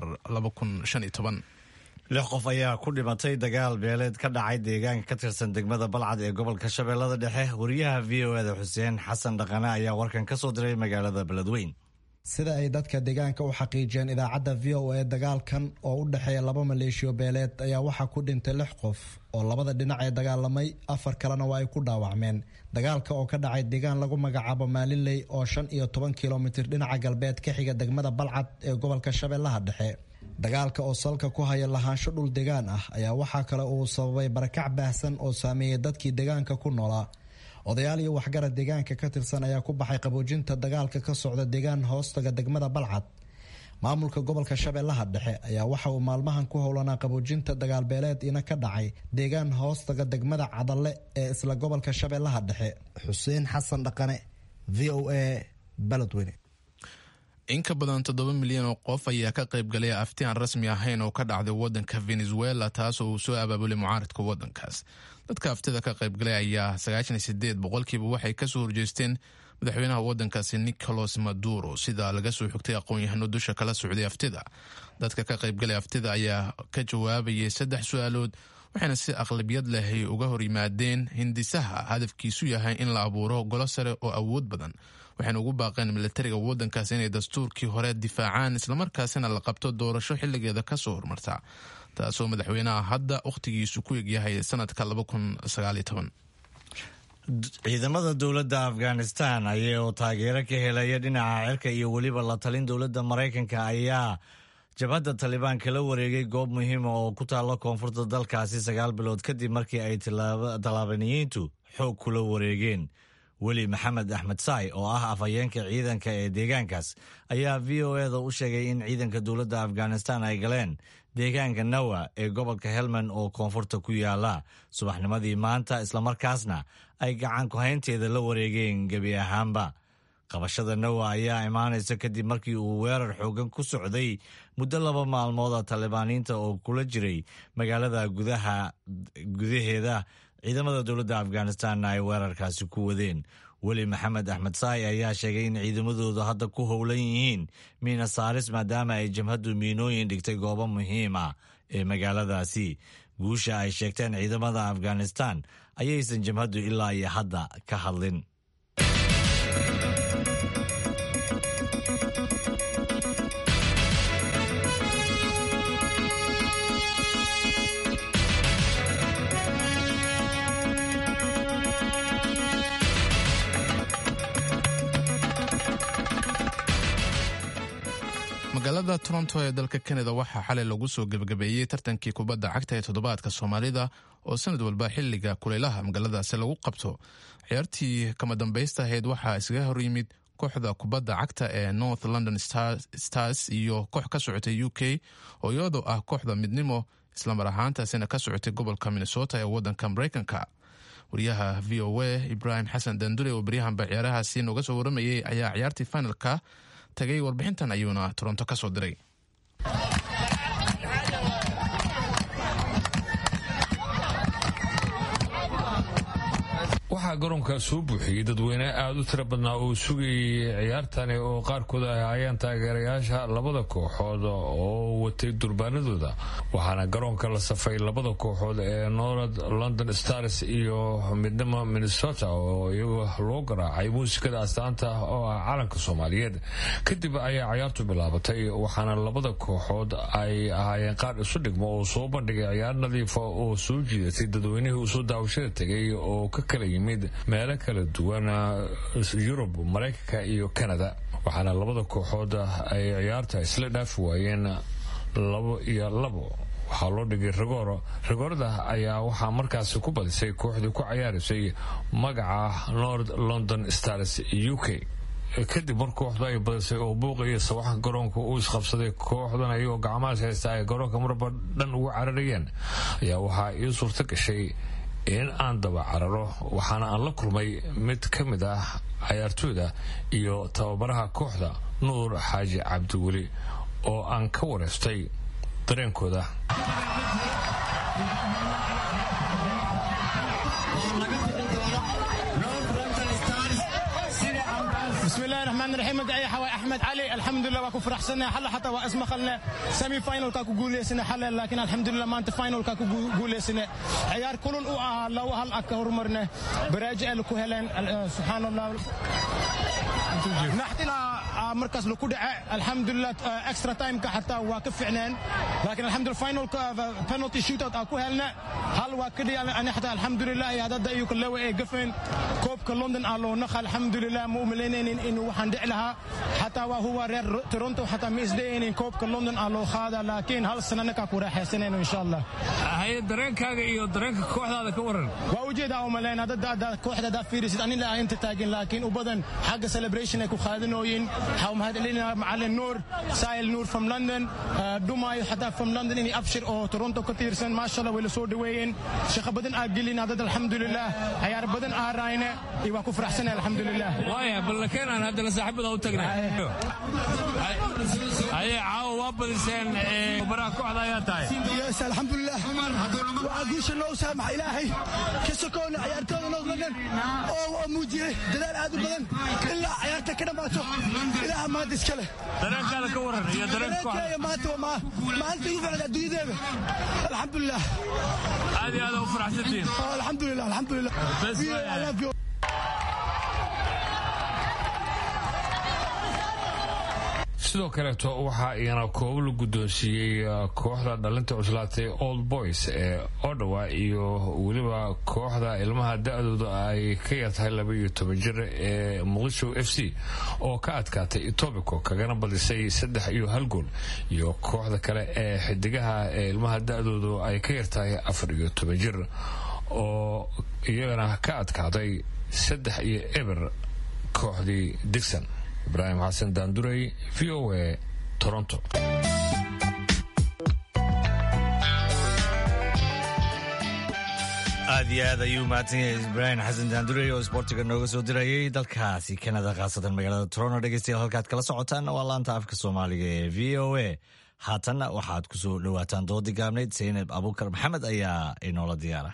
lix qof ayaa ku dhimatay dagaal beeleed ka dhacay deegaanka ka tirsan degmada balcad ee gobolka shabeellada dhexe wariyaha v o eda xuseen xasan dhaqane ayaa warkan ka soo diray magaalada beledweyn sida ay dadka deegaanka u xaqiijiyeen idaacadda v o e dagaalkan oo u dhexeeya laba maleeshiyo beeleed ayaa waxaa ku dhintay lix qof oo labada dhinac ee dagaalamay afar kalena waa ay ku dhaawacmeen dagaalka oo ka dhacay deegaan lagu magacaabo maalinley oo shan iyo toban kilomitir dhinaca galbeed ka xiga degmada balcad ee gobolka shabeellaha dhexe dagaalka oo salka ku haya lahaansho dhul degaan ah ayaa waxaa kale uu sababay barakac baahsan oo saameeyey dadkii deegaanka ku noolaa odayaal iyo waxgarad deegaanka ka tirsan ayaa ku baxay qaboojinta dagaalka ka socda deegaan hoostaga degmada balcad maamulka gobolka shabeellaha dhexe ayaa waxa uu maalmahan ku howlanaa qaboojinta dagaalbeeleed ina ka dhacay deegaan hoostaga degmada cadalle ee isla gobolka shabeellaha dhexe xuseen xasan dhaqane v o a baledweyne in ka badan toddoba milyan oo qof ayaa ka qayb galay afti aan rasmi ahayn oo ka dhacday wadanka venezuela taasoo uu soo abaabulay mucaaradka wadankaas dadka aftida ka qaybgalay ayaa sagaashan iyo sideed boqolkiiba waxay kasoo horjeesteen madaxweynaha wadankaasi nicolas maduro sida laga soo xogtay aqoon-yahano dusha kala socday aftida dadka ka qaybgalay aftida ayaa ka jawaabayay saddex su-aalood waxayna si aqlabiyad leh uga hor yimaadeen hindisaha hadafkiisu yahay in la abuuro golo sare oo awood badan waxayna ugu baaqeen milatariga wadankaas inay dastuurkii hore difaacaan islamarkaasina la qabto doorasho xiligeeda kasoo hormarta taasoo madaxweynaha hadda wakhtigiisu ku egyahay sanadka ciidamada dowladda afghanistan ayoo taageero ka helaya dhinaca cirka iyo weliba la talin dowladda maraykanka ayaa jabhadda talibaan kala wareegay goob muhiima oo ku taalla koonfurta dalkaasi sagaal bilood kadib markii ay tallaabaniyiintu xoog kula wareegeen weli maxamed axmed saay oo ah afhayeenka ciidanka ee deegaankaas ayaa v o eda u sheegay in ciidanka dowladda afghanistan ay galeen deegaanka nawa ee gobolka helmand oo koonfurta ku yaala subaxnimadii maanta islamarkaasna ay gacan ku-haynteeda la wareegeen gebi ahaanba qabashada nawa ayaa imaanaysa kadib markii uu weerar xoogan ku socday muddo laba maalmooda talibaaniinta oo kula jiray magaalada gudaha gudaheeda ciidamada dowladda afghanistanna ay weerarkaasi ku wadeen weli maxamed axmed saay ayaa sheegay in ciidamadoodu hadda ku howlan yihiin miina saaris maadaama ay jabhaddu miinooyin dhigtay goobo muhiim ah ee magaaladaasi guusha ay sheegteen ciidamada afghanistan ayaysan jabhaddu ilaa iyo hadda ka hadlin magaalada toronto ee dalka kanada waxaa xalay lagu soo gebagabeeyey tartankii kubadda cagta ee toddobaadka soomaalida oo sanad walba xiliga kuleylaha magaaladaasi lagu qabto ciyaartii kama dambaysta ahayd waxaa iskaga hor yimid kooxda kubadda cagta ee north london stars iyo koox ka socotay u k oo iyadoo ah kooxda midnimo islamar ahaantaasina ka socotay gobolka minnesota ee wadanka mareykanka wariyaha v o a ibrahim xasan dandure oo baryahanba ciyaarahaasi nooga soo waramayay ayaa ciyaartii finalka tagay warbixintan ayuuna toronto ka soo diray waxaa garoonka soo buuxiyey dadweyne aada u tiro badnaa oo sugayay ciyaartani oo qaarkood ay ahaayeen taageerayaasha labada kooxood oo watay durbaanadooda waxaana garoonka la safay labada kooxood ee north london stars iyo midnimo minnesota oo iyago loo garaacay muusikada astaanta oo ah calanka soomaaliyeed kadib ayaa ciyaartu bilaabatay waxaana labada kooxood ay ahaayeen qaar isu dhigmo oo soo bandhigay ciyaar nadiifa oo soo jiidatay dadweynihii usoo daawashada tegay oo ka kala yimid yimid meelo kala duwan yurub maraykanka iyo kanada waxaana labada kooxood ay ciyaarta isla dhaafi waayeen labo iyo labo waxaa loo dhigay rigooro rigoorada ayaa waxaa markaasi ku badisay kooxdii ku cayaaraysay magaca north london stars u k kadib mar kooxdu ay badisay oo buuqa iyo sawaxa garoonka uu isqabsaday kooxdan ayagoo gacmahaas haysta ay garoonka marba dhan ugu cararayeen ayaa waxaa ii suurto gashay in aan daba cararo waxaana aan la kulmay mid ka mid ah cayaartooyda iyo tababaraha kooxda nuur xaaji cabdiweli oo aan ka wareystay dareenkooda بسم الله الرحمن الرحيم مقايا حواي احمد علي الحمد لله واكو فرح سنه حلا حتى واسم خلنا سيمي فاينل كاكو قولي سنه حلا لكن الحمد لله ما انت فاينل كاكو قولي سنه عيار كلن او اه لو هل اكهر مرنا براجع لكو هلين سبحان الله نحتنا مركز لكو دعاء الحمد لله اكسترا تايم حتى واقف عنان لكن الحمد لله فاينل بنالتي شوت اوت اكو هلنا هل واكدي انا حتى الحمد لله هذا دايو كله اي قفن كوب لندن الو نخ الحمد لله مو ملينين انه waxaan dhici lahaa xataa waa huwa reer toronto xataa ma isdayaynin koobka london aa loo qaada laakiin hal sana ninkaa ku raaxaysanayno insha allah haye dareenkaaga iyo dareenka kooxdaada ka waran waa ujeedaa u malayn hadda kooxda haddaa fiirisid anina aan inta taagin laakiin u badan xagga celebration ay ku qaadanooyin waxaa u mahadcelinaa macalin nuur sahil nuur from london dhumaayo xataa from london inay abshir oo toronto ka tiirsan maasha allah way la soo dhaweeyeen shaqo badan aa gelin hadad alxamdulilah cayaar badan aa raayne iyo waa ku faraxsanay alxamdulilah waaya balla keenaan haddana saaxiibada u tagnay ayay caawa waa badiseen baraha kooxda ayaa tahay yes alxamdulilah waxaa guusha noo saamaxa ilaahay ka sokoona ciyaartooda north london oo muujiyey dadaal aad u badan ilaa ciyaarta ka dhammaato ilaaha maanta iska leh dareenkaada ka waran iyo dareenka dareenkeeya maanta waa maalinta igu ficnaa adduunyadeeda alxamdulilah aad iyo aad u faraxsantihiin alxamdulilah alxamdulilah sidoo kaleeto waxaa iyana koobo la guddoonsiiyey kooxda dhalinta cuslaatay old boys ee odhawa iyo weliba kooxda ilmaha da-dooda ay ka yartahay laba iyo toban jir ee muqdisho f c oo ka adkaatay etobico kagana badisay saddex iyo hal gool iyo kooxda kale ee xidigaha ee ilmaha da-doodu ay ka yartahay afar iyo toban jir oo iyagana ka adkaaday saddex iyo eber kooxdii digson ibraahim xasan daandurey v o a toronto aad iyo aad ayuu mahadsan yahay ibraahim xasan daandurey oo isboortiga nooga soo dirayay dalkaasi kanada khaasatan magaalada toronto dhegeystayaal halkaad kala socotaan waa laanta afka soomaaliga ee v o a haatanna waxaad ku soo dhowaataan doodii gaabnayd saynab abuukar maxamed ayaa inoola diyaara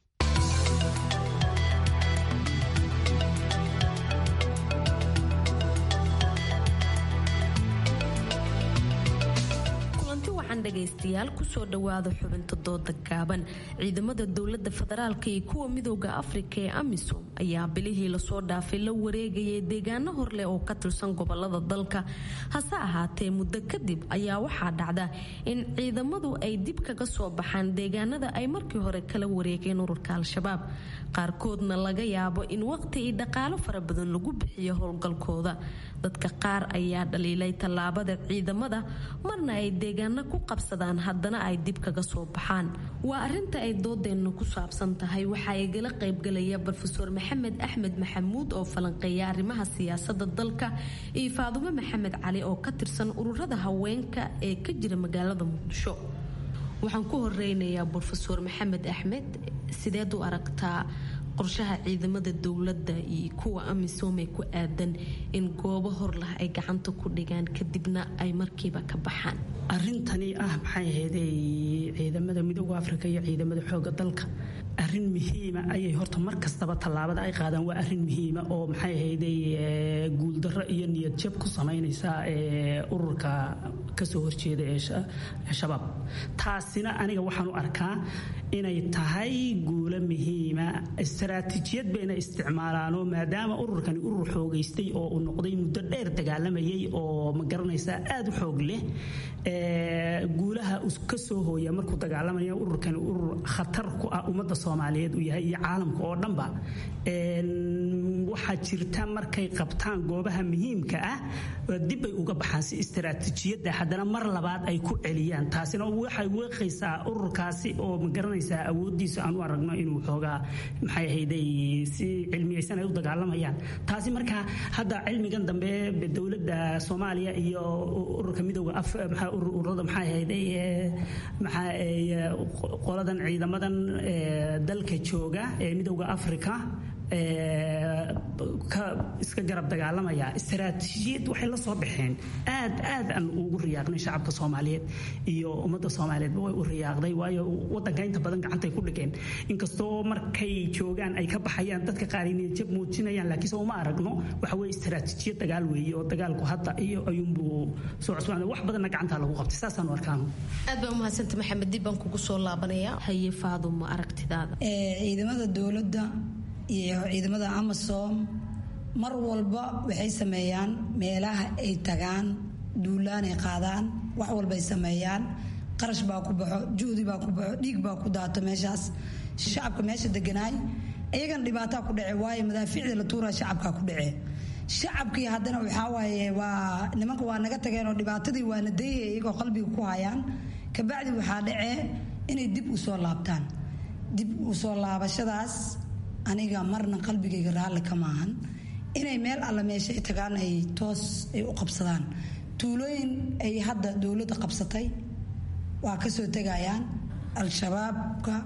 dhegaystayaal kusoo dhowaada xubinta dooda gaaban ciidamada dowlada federaalk iyo kuwa midooda afrika ee amisom ayaa bilihii lasoo dhaafay la wareegayay deegaano horleh oo ka tirsan gobolada dalka hase ahaatee muddo kadib ayaa waxaa dhacda in ciidamadu ay dib kaga soo baxaan deegaanada ay markii hore kala wareegeen ururka al-shabaab qaarkoodna laga yaabo in waqti iyo dhaqaalo fara badan lagu bixiyo howlgalkooda dadka qaar ayaa dhaliilay tallaabada ciidamada marna ay deegaano ku qabsadaan haddana ay dib kaga soo baxaan waa arinta ay doodeennu ku saabsan tahay waxaa igala qaybgalaya rofeor maxamed axmed maxamuud oo falanqeeya arrimaha siyaasada dalka iyo faadumo maxamed cali oo ka tirsan ururada haweenka ee ka jira magaalada muqdisho waxaan ku horeynayaa rofeor maxamed axmed sideed u aragtaa qorshaha ciidamada dowladda iyo kuwa amisom ee ku aadan in goobo horlah ay gacanta ku dhigaan kadibna ay markiiba ka baxaan arintani ah maxay ahayday ciidamada midooda afrika iyo ciidamada xooga dalka arin muhiima ayay horta mar kastaba tallaabada ay qaadaan waa arin muhiima oo maxay ahayday guuldarro iyo niyad jab ku samaynaysa ururka kasoo horjeeda ee shabaab taasina aniga waxaan u arkaa inay tahay guulo muhiima istaraatiijiyad bayna isticmaalaanoo maadaama ururkani urur xoogaystay oo uu noqday muddo dheer dagaalamayay oo ma garanaysaa aada u xoog leh guulaha ka soo hooya markuu dagaalamaya ururkani urur khatar ku ah ummadda soomaaliyeed uu yahay iyo caalamka oo dhanba waxaa jirta markay qabtaan goobaha muhiimka ah dibbay uga baxaan si istaraatiijiyadda haddana mar labaad ay ku celiyaan taasina waxay weeqaysaa ururkaasi oo ma garanaysaa awooddiisa aan u aragno inuu xoogaa maxay ahayday si cilmiyeysan ay u dagaalamayaan taasi marka hadda cilmigan dambe dowladda soomaaliya iyo ururka midooda ururada maxay ahayday qoladan ciidamadan dalka jooga ee midooda africa iska garab dagaalamaya istaraatiijiyad waxay la soo baxeen aad aad aan ugu riyaaqnay shacabka soomaaliyeed iyo ummadda soomaaliyeedba way u riyaaqday waayo wadanka inta badan gacantay ku dhigeen inkastoo markay joogaan ay ka baxayaan dadka qaar inay jab muujinayaan laakiinse uma aragno waxa weye istaraatiijiyad dagaal weeye oo dagaalku hadda iyo ayuunbuu soo cusbaanay wax badanna gacantaa lagu qabtay saasaan arkaano aad baa umahadsanta maxamed dib baan kugu soo laabanaya haye faaduma aragtidaada ciidamada dowladda iyo ciidamada amasom mar walba waxay sameeyaan meelaha ay tagaan duulaanay qaadaan wax walbay sameeyaan qarash baa ku baxo juhdi baa ku baxo dhiig baa ku daato meeshaas shacabka meesha deganaay iyagana dhibaataa ku dhace waayo madaafiicda la tuuraa shacabkaa ku dhace shacabkii haddana waxaa waaye waa nimanka waa naga tageen oo dhibaatadii waana dayaya iyagoo qalbiga ku hayaan kabacdi waxaa dhacee inay dib u soo laabtaan dib u soo laabashadaas aniga marna qalbigayga raalli ka maahan inay meel alla meeshay tagaan ay toos ay u qabsadaan tuulooyin ay hadda dowladda qabsatay waa kasoo tegayaan al-shabaabka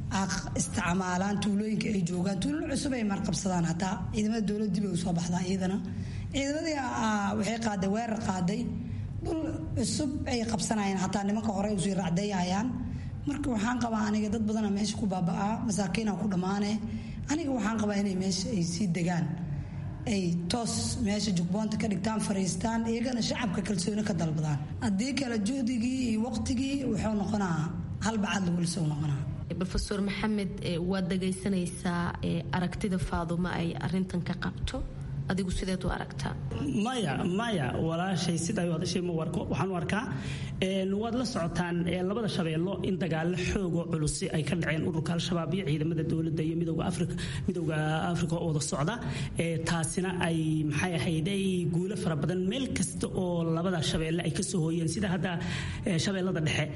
isticmaalaan tuulooyinka ay joogaan tuulo cusub ay marqabsadaan hataa ciidamada dowladda dib ay usoo baxdaa iyadana ciidamadii waxay qaaday weerar qaaday dhul cusub ay qabsanayaan hataa nimanka hore usii racdayayaan marka waxaan qabaa aniga dad badana meesha ku baaba'aa masaakiina ku dhammaane aniga waxaan qabaa inay meesha ay sii degaan ay toos meesha jugboonta ka dhigtaan fariistaan iyagana shacabka kalsooni ka dalbadaan haddii kale juhdigii iyo waqtigii wuxuu noqonaa halbacad lagu lisou noqonaa rofeor maxamed waad dhagaysanaysaa aragtida faadumo ay arintan ka qabto adigu sideed u aragtaa maya maya walaashay sidaa hadashay ma warko waxaan u arkaa waad la socotaan labada shabeello in dagaalo xoogoo culusi ay ka dhaceen ururka al-shabaab iyo ciidamada dowladda iyo midowga afrika midowga afrika oo wada socda taasina ay maxay ahayday guulo fara badan meel kasta oo labada shabeelle ay kasoo hooyeen sida hadda shabeellada dhexe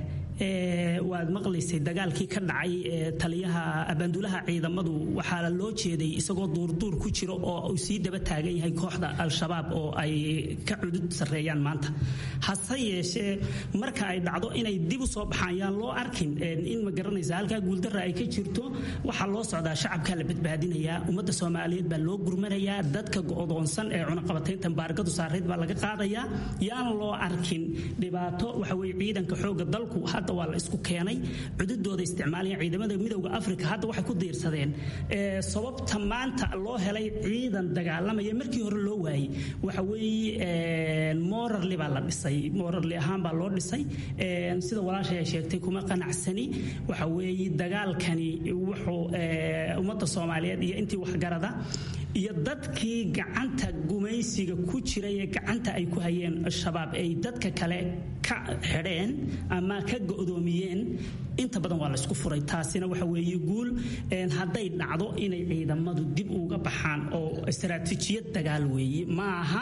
waad maqlaysay dagaalkii ka dhacay taliyaha abaanduulaha ciidamadu waxaa loo jeeday isagoo duurduur ku jiro oo uu sii daba taagan yahay kooxda al-shabaab oo ay ka cudud sarreeyaan maanta hase yeeshee marka ay dhacdo inay dib u soo baxaan yaan loo arkin in ma garanaysa halkaa guuldarra ay ka jirto waxaa loo socdaa shacabkaa la badbaadinayaa ummadda soomaaliyeed baa loo gurmanayaa dadka go'doonsan ee cunaqabatayntan baargadu saarayd baa laga qaadayaa yaan loo arkin dhibaato waxa weye ciidanka xoogga dalku hadda waa la isku keenay cududooda isticmaalaya ciidamada midowda afrika hadda waxay ku diirsadeen sababta maanta loo helay ciidan dagaalamaya markii hore loo waayey waxa weeye morarli baa la dhisay morarli ahaan baa loo dhisay sida walaashay ay sheegtay kuma qanacsani waxa weeye dagaalkani wuxuu ummadda soomaaliyeed iyo intii waxgarada iyo dadkii gacanta gumaysiga ku jiray ee gacanta ay ku hayeen shabaab ay dadka kale ka xidheen ama ka go'doomiyeen inta badan waa laysku furay taasina waxa weeye guul hadday dhacdo inay ciidamadu dib uga baxaan oo istaraatiijiyad dagaal weeye maaha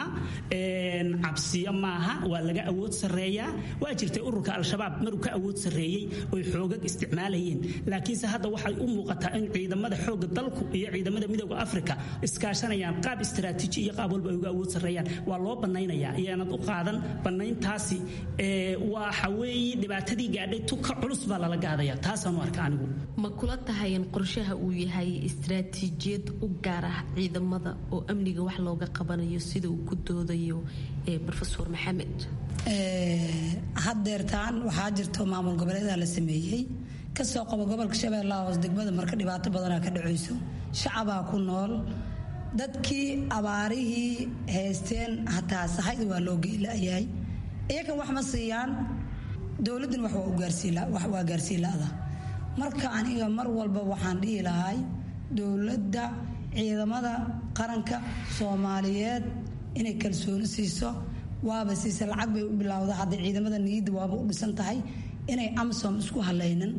cabsiyo maaha waa laga awood sarreeyaa waa jirtay ururka al-shabaab maruu ka awood sarreeyey oy xoogag isticmaalayeen laakiinse hadda waxay u muuqataa in ciidamada xoogga dalku iyo ciidamada midowda afrika iskaashanayaan qaab istaraatiiji iyo qaab walba ay uga awood sarreeyaan waa loo bannaynayaa iyaanad u qaadan bannayntaasi waxa weeye dhibaatadii gaadhay tuka culus baa lala gaadaya taasaanu arka anigu ma kula tahay in qorshaha uu yahay istaraatiijiyad u gaar ah ciidamada oo amniga wax looga qabanayo sida uu ku doodayo rofeor maxamed haddeertaan waxaa jirto maamul goboleeda la sameeyey kasoo qabo gobolka shabeellaha hoos degmada marka dhibaato badanaa ka dhacayso shacabaa ku nool dadkii abaarihii haysteen hataa sahayda waa loo geelayahay iyakan wax ma siiyaan dowladdan wax waa gaarsiin la'da marka aniga mar walba waxaan dhihi lahay dowladda ciidamada qaranka soomaaliyeed inay kalsooni siiso waaba siisa lacag bay u bilowda hadda ciidamada niyadda waaba u dhisan tahay inay amsom isku halaynin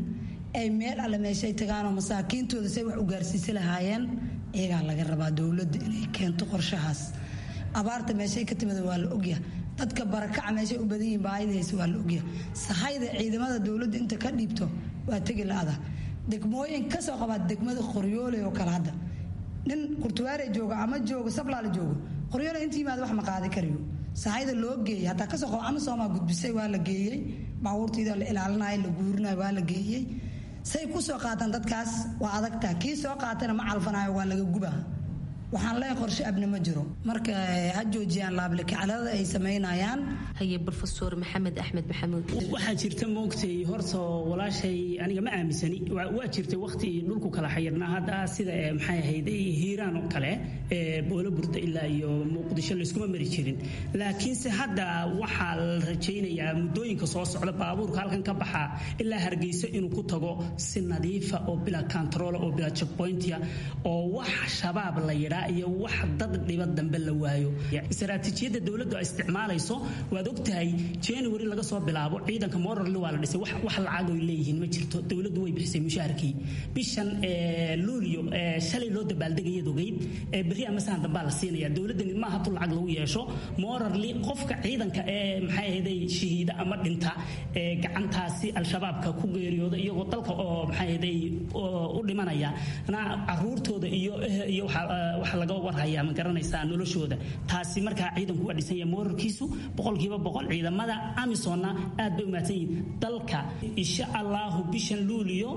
ay meel alle meeshay tagaanoo masaakiintooda say wax u gaarsiisi lahaayeen iyagaa laga rabaa dowladda inay keento qorshahaas abaarta meeshay ka timida waa la ogyaha dadka barakaca meeshay u badan yihiin baayada hayse waa la ogyaha sahayda ciidamada dowladda inta ka dhiibto waa tegi la-ada degmooyin kasoo qabaa degmada qoryoole oo kale hadda nin kurtuwaare jooga ama joogo sablaala joogo qoryoole inta yimaada wax ma qaadi karayo sahayda loo geeyey hataa kasoo qabo ama soomaa gudbisay waa la geeyey baabuurtiida la ilaalinayo la guurinayo waa la geeyey say ku soo qaataan dadkaas waa adagtaa kii soo qaatana ma calfanayo waa laga gubaa waxaan leeyahay qorshe abni ma jiro marka ha joojiyaan laablakaclada ay samaynayaan haye brofesor maxamed axmed maxamuud waxaa jirta moogtay horta walaashay aniga ma aaminsani waa jirtay waqti dhulku kala xayirnaa hadda sida maxay ahayd hiiraan oo kale boolo burda ilaa iyo muqdisho layskuma mari jirin laakiinse hadda waxaa la rajaynayaa muddooyinka soo socda baabuurka halkan ka baxa ilaa hargeyso inuu ku tago si nadiifa oo bila control oo bila checkpointia oo wax shabaab la yidhaa iyo wax dad dhiba dambe la waayo istaraatiijiyadda dowladdu ay isticmaalayso waad ogtahay january laga soo bilaabo ciidanka morarli waa la dhisay wax lacag oy leeyihiin ma jirto dowladdu way bixisay mushaharkii bishan luulyo shalay loo dabaaldegayad ogeyd berri ama sahan dambaa la siinaya dowladdani ma aha tu lacag lagu yeesho morarli qofka ciidanka ee maxay ahaday shahiida ama dhinta ee gacantaasi al-shabaabka ku geeriyooda iyagoo dalka oo maxay ahaday u dhimanaya na caruurtooda iyo iyo waxa laga warhayaa ma garanaysaa noloshooda taasi markaa ciidanku waa dhisan yahay moorarkiisu boqolkiiba boqol ciidamada amisonna aad bay u mahadsan yihiin dalka insha allahu bishan luuliyo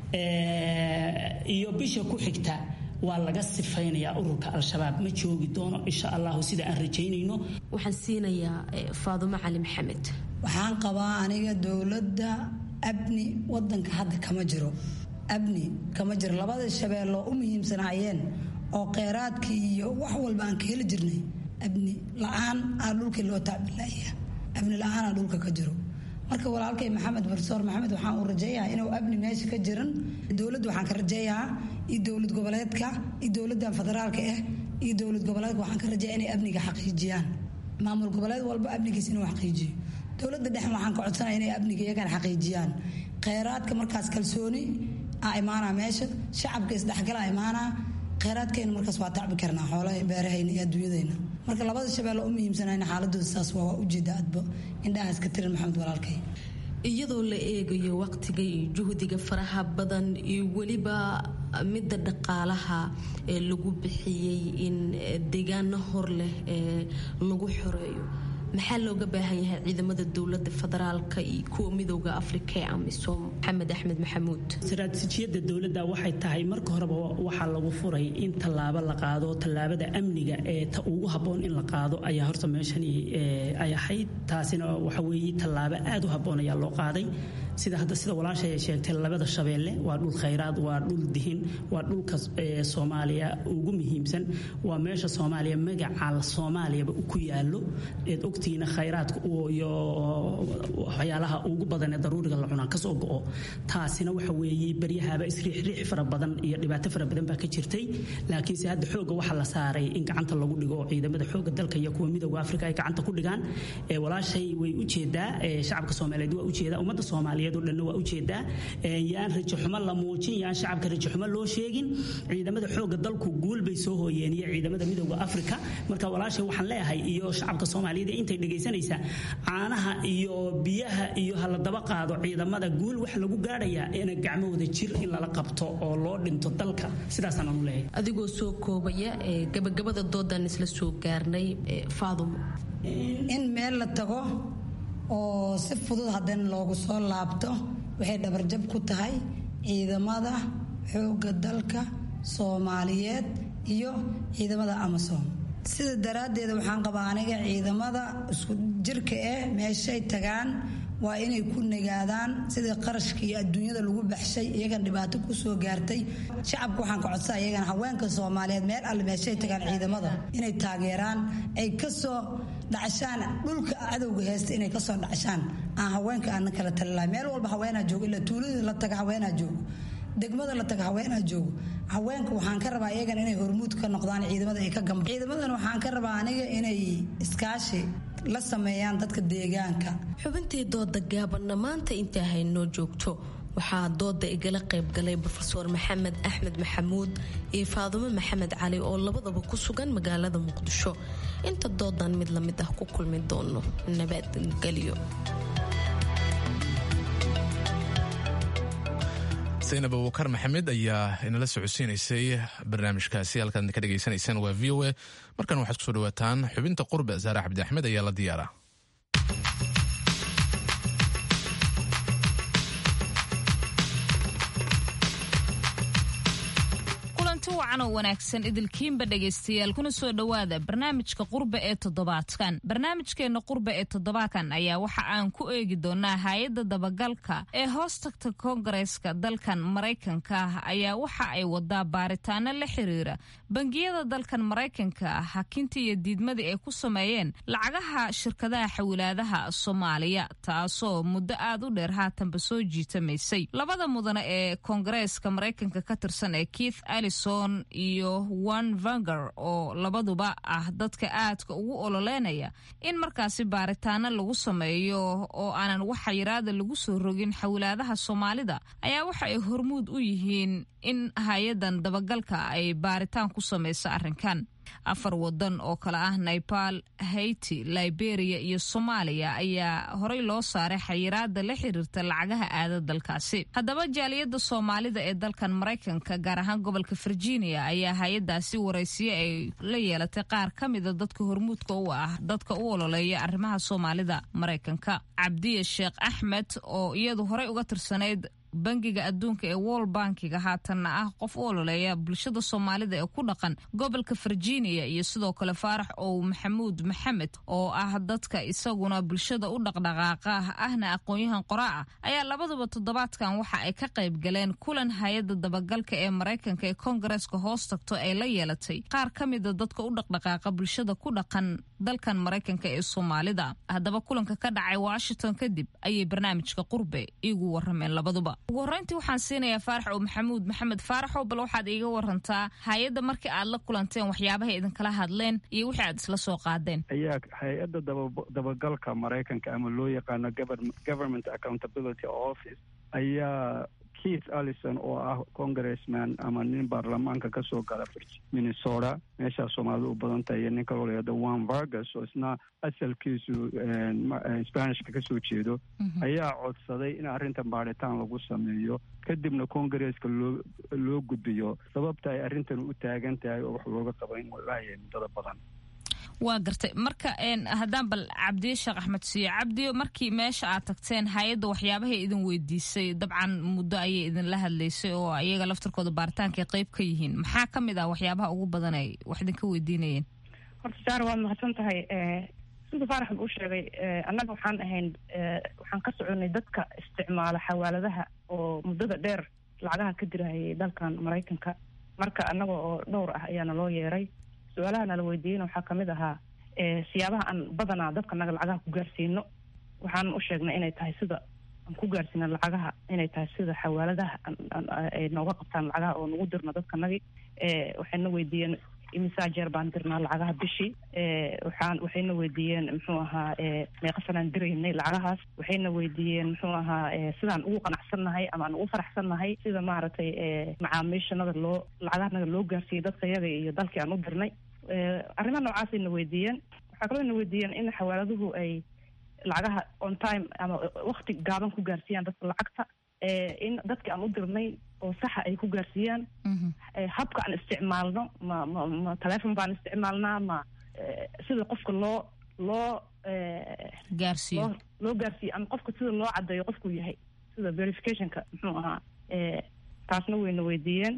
iyo bisha ku xigta waa laga sifaynayaa ururka al-shabaab ma joogi doono insha allahu sida aan rajaynayno waxaan siinayaa faadumo cali maxamed waxaan qabaa aniga dowladda abni wadanka hadda kama jiro abni kama jiro labada shabeelloo u muhiimsanaayeen oo kheyraadkii iyo wax walba aan ka heli jirnay abni la-aan aa dhulkii loo tacbilaya abni la-aanaa dhulka ka jiro marka walaalkay maxamed barsoor maxamed waxaan uu rajeeyahaa inuu abni meesha ka jiran dowladda waxaan ka rajeeyahaa iyo dowlad goboleedka iyo dowladdan federaalka ah iyo dowlad goboleedka waxaan ka rajeeya inay amniga xaqiijiyaan maamul goboleed walba amnigiis inuu xaqiijiyo dowladda dhexe waxaan ka codsanaya inay amniga iyagana xaqiijiyaan kheyraadka markaas kalsooni a imaanaa meesha shacabka isdhexgala imaanaa kheyraadkeena markaas waa tacbi karnaa xoolaha beerahayna iyo adduunyadayna marka labada shabeelle u muhiimsanayna xaaladooda saas waa ujeeda adba indhahaas ka tirin maxamed walaalkay iyadoo la eegayo waqtiga iyo juhdiga faraha badan iyo weliba midda dhaqaalaha ee lagu bixiyey in deegaano hor leh ee lagu xoreeyo maxaa looga baahan yahay ciidamada dowlada federaalka iyo kuwa midooda afrika ee amisom maxamed axmed maxamuud istaraatiijiyadda dowladda waxay tahay marka horeba waxaa lagu furay in tallaabo la qaado tallaabada amniga ee ta ugu habboon in la qaado ayaa horta meeshani ay ahayd taasina waxa weeye tallaabo aad u habboon ayaa loo qaaday sida hadda sida walaashay ay sheegtay labada shabeelle waa dhul khayraad waa dhul dihin waa dhulka soomaaliya ugu muhiimsan waa meesha soomaaliya magaca soomaaliyaba ku yaalo eed ogtiina khayraadka iyo waxyaalaha ugu badan ee daruuriga la cunaa kasoo go'o taasina waxa weeye baryahaaba isriixriix fara badan iyo dhibaato fara badan baa ka jirtay laakiinse hadda xooga waxaa la saaray in gacanta lagu dhigo ciidamada xooga dalka iyo kuwa midooda afrika ay gacanta ku dhigaan walaashay way ujeedaa shacabka soomaaliyeed waa ujeedaa ummadda soomaaliyeed oo dhanna waa ujeedaa yaan rajaxumo la muujin yaan shacabka rajaxumo loo sheegin ciidamada xooga dalku guul bay soo hooyeen iyo ciidamada midooda afrika marka walaashay waxaan leeyahay iyo shacabka soomaaliyeed intay dhegaysanaysaa caanaha iyo biyaha iyo hala daba qaado ciidamada guul waxa lagu gaadhayaa ina gacmahooda jir in lala qabto oo loo dhinto dalka sidaasaan anu leeyahay adigoo soo koobaya ee gabagabada doodan isla soo gaarnay faadumo in meel la tago oo si fudud haddana loogu soo laabto waxay dhabarjab ku tahay ciidamada xoogga dalka soomaaliyeed iyo ciidamada amasom sida daraaddeeda waxaan qabaa aniga ciidamada isku jirka eh meeshay tagaan waa inay ku nagaadaan sidii qarashka iyo adduunyada lagu baxshay iyagan dhibaato kusoo gaartay shacabka waxaan ka codsaa iyagana haweenka soomaaliyeed meel alle meeshay tagaan ciidamada inay taageeraan ay kasoo dhacshaan dhulka cadowga heesta inay kasoo dhacshaan aan haweenka aanan kala talilahay meel walba haweenaa joogo ilaa tuuladii la taga haweenaa joogo degmada la taga haweenaa joogo haweenka waxaan ka rabaa iyagan inay hormuud ka noqdaan ciidamada ay ka gamba ciidamadan waxaan ka rabaa aniga inay iskaashi la sameeyaan dadka deegaanka xubintii dooda gaabanna maanta intaa haynoo joogto waxaa dooda igala qaybgalay rofeor maxamed axmed maxamuud iyo faadumo maxamed cali oo labadaba ku sugan magaalada muqdisho inta doodan mid lamid ah ku kulmi doono nabadgelyo saynab abubakar maxamed ayaa inala socodsiinaysay barnaamijkaasi halkaad ka dhegaysanaysaan waa v o a markan waxaad kusoo dhawaataan xubinta qurbe saare cabdi axmed ayaa la diyaara wacanoo wanaagsan idilkiinba dhegaystayaal kuna soo dhowaada barnaamijka qurbe ee toddobaadkan barnaamijkeenna qurbe ee toddobaadkan ayaa waxa aan ku eegi doonaa hay-adda dabagalka ee hoos tagta koongareeska dalkan maraykanka ah ayaa waxa ay wadaa baaritaano la xiriira bangiyada dalkan maraykanka ah hakintii iyo diidmadii ay ku sameeyeen lacagaha shirkadaha xawilaadaha soomaaliya taasoo muddo aad u dheer haatanba soo jiitamaysay labada mudane ee koongareeska maraykanka ka tirsan ee keith alison iyo one vanger oo labaduba ah dadka aadka ugu ololeynaya in markaasi baaritaano lagu sameeyo oo aanan wax xayiraada lagu soo rogin xawilaadaha soomaalida ayaa waxa ay hormuud u yihiin in hay-adan dabagalka ay baaritaan ku samayso arrinkan afar wadan oo kale ah nepal haiti liberia iyo soomaaliya ayaa horey loo saaray xayiraada la xiriirta lacagaha aada dalkaasi haddaba jaaliyadda soomaalida ee dalkan maraykanka gaar ahaan gobolka virginia ayaa hay-adaasi waraysiye ay la yeelatay qaar ka mida dadka hormuudka u ah dadka u ololeeya arrimaha soomaalida maraykanka cabdiya sheekh axmed oo iyadu horey uga tirsanayd bangiga adduunka ee wol bankiga haatanna ah qof u ololeeya bulshada soomaalida ee ku dhaqan gobolka virginia iyo sidoo kale faarax ow maxamuud maxamed oo ah dadka isaguna bulshada u dhaqdhaqaaqa ahna aqoon-yahan qoraa ah ayaa labaduba toddobaadkan waxa ay ka qayb galeen kulan hay-adda dabagalka ee maraykanka ee koongareeska hoos tagto ay la yeelatay qaar ka mida dadka u dhaqdhaqaaqa bulshada ku dhaqan dalkan maraykanka ee soomaalida haddaba kulanka ka dhacay washington kadib ayay barnaamijka qurbe iigu warameen labaduba ugu horreyntii waxaan siinayaa faarax oo maxamuud maxamed faaraxow bal waxaad iiga warantaa hay-adda markii aad la kulanteen waxyaabahay idinkala hadleen iyo wixii aad isla soo qaadeen ayaa hay-adda dabagalka maraykanka ama loo yaqaano government accountability office ayaa keith allison oo ah congressman ama nin baarlamaanka ka soo gala minnesota meeshaa soomaalida u badan tahay iyo nin kaloo layado one vargas oo isna asalkiisu spanishka ka soo jeedo ayaa codsaday in arrintan baaritaan lagu sameeyo kadibna congaresska loo loo gudbiyo sababta ay arrintan u taagan tahay oo wax looga qaba in walaayahay muddada badan waa gartay marka haddaan bal cabdiye sheekh axmed siiyo cabdiyo markii meesha aad tagteen hay-adda waxyaabahay idin weydiisay dabcan muddo ayay idinla hadlaysay oo iyaga laftarkooda baaritaanka qayb ka yihiin maxaa ka mid ah waxyaabaha ugu badan ay wax idinka weydiinayeen horta saar waad mahadsan tahay sida faarax uu sheegay annaga waxaan ahayn waxaan ka soconay dadka isticmaala xawaaladaha oo muddada dheer lacagaha ka dirahayay dalkan maraykanka marka annaga oo dhowr ah ayaana loo yeeray su-aalaha nala weydiiyeyna waxaa kamid ahaa siyaabaha aan badanaa dadka naga lacagaha ku gaarsiino waxaan u sheegnay inay tahay sida aan ku gaarsiina lacagaha inay tahay sida xawaaladaha ay nooga qabtaan lacagaha oo nagu dirno dadka nagi waxayna weydiiyeen imisaa jeer baan dirnaa lacagaha bishii waxaan waxayna weydiiyeen muxuu ahaa meeqa sanaan diraynay lacagahaas waxayna weydiiyeen muxuu ahaa sidaan ugu qanacsannahay ama aan ugu faraxsannahay sida maaragtay macaamiishanada loo lacagahanaga loo gaarsiiyey dadka yaga iyo dalkii aan u dirnay arrimaha noocaasayna weydiiyeen waxaa kaloo na weydiiyeen in xawaaladuhu ay lacagaha on time ama wakti gaaban ku gaarsiiyaan dadka lacagta in dadki aan u dirnay oo saxa ay ku gaarsiiyaan habka aan isticmaalno ma ma ma telefon baan isticmaalnaa ma sida qofka loo loo gaarsiiyo loo gaarsiiyo ama qofka sida loo caddeeyo qofkuu yahay sida verificationka muxuu ahaa taasna wayna weydiiyeen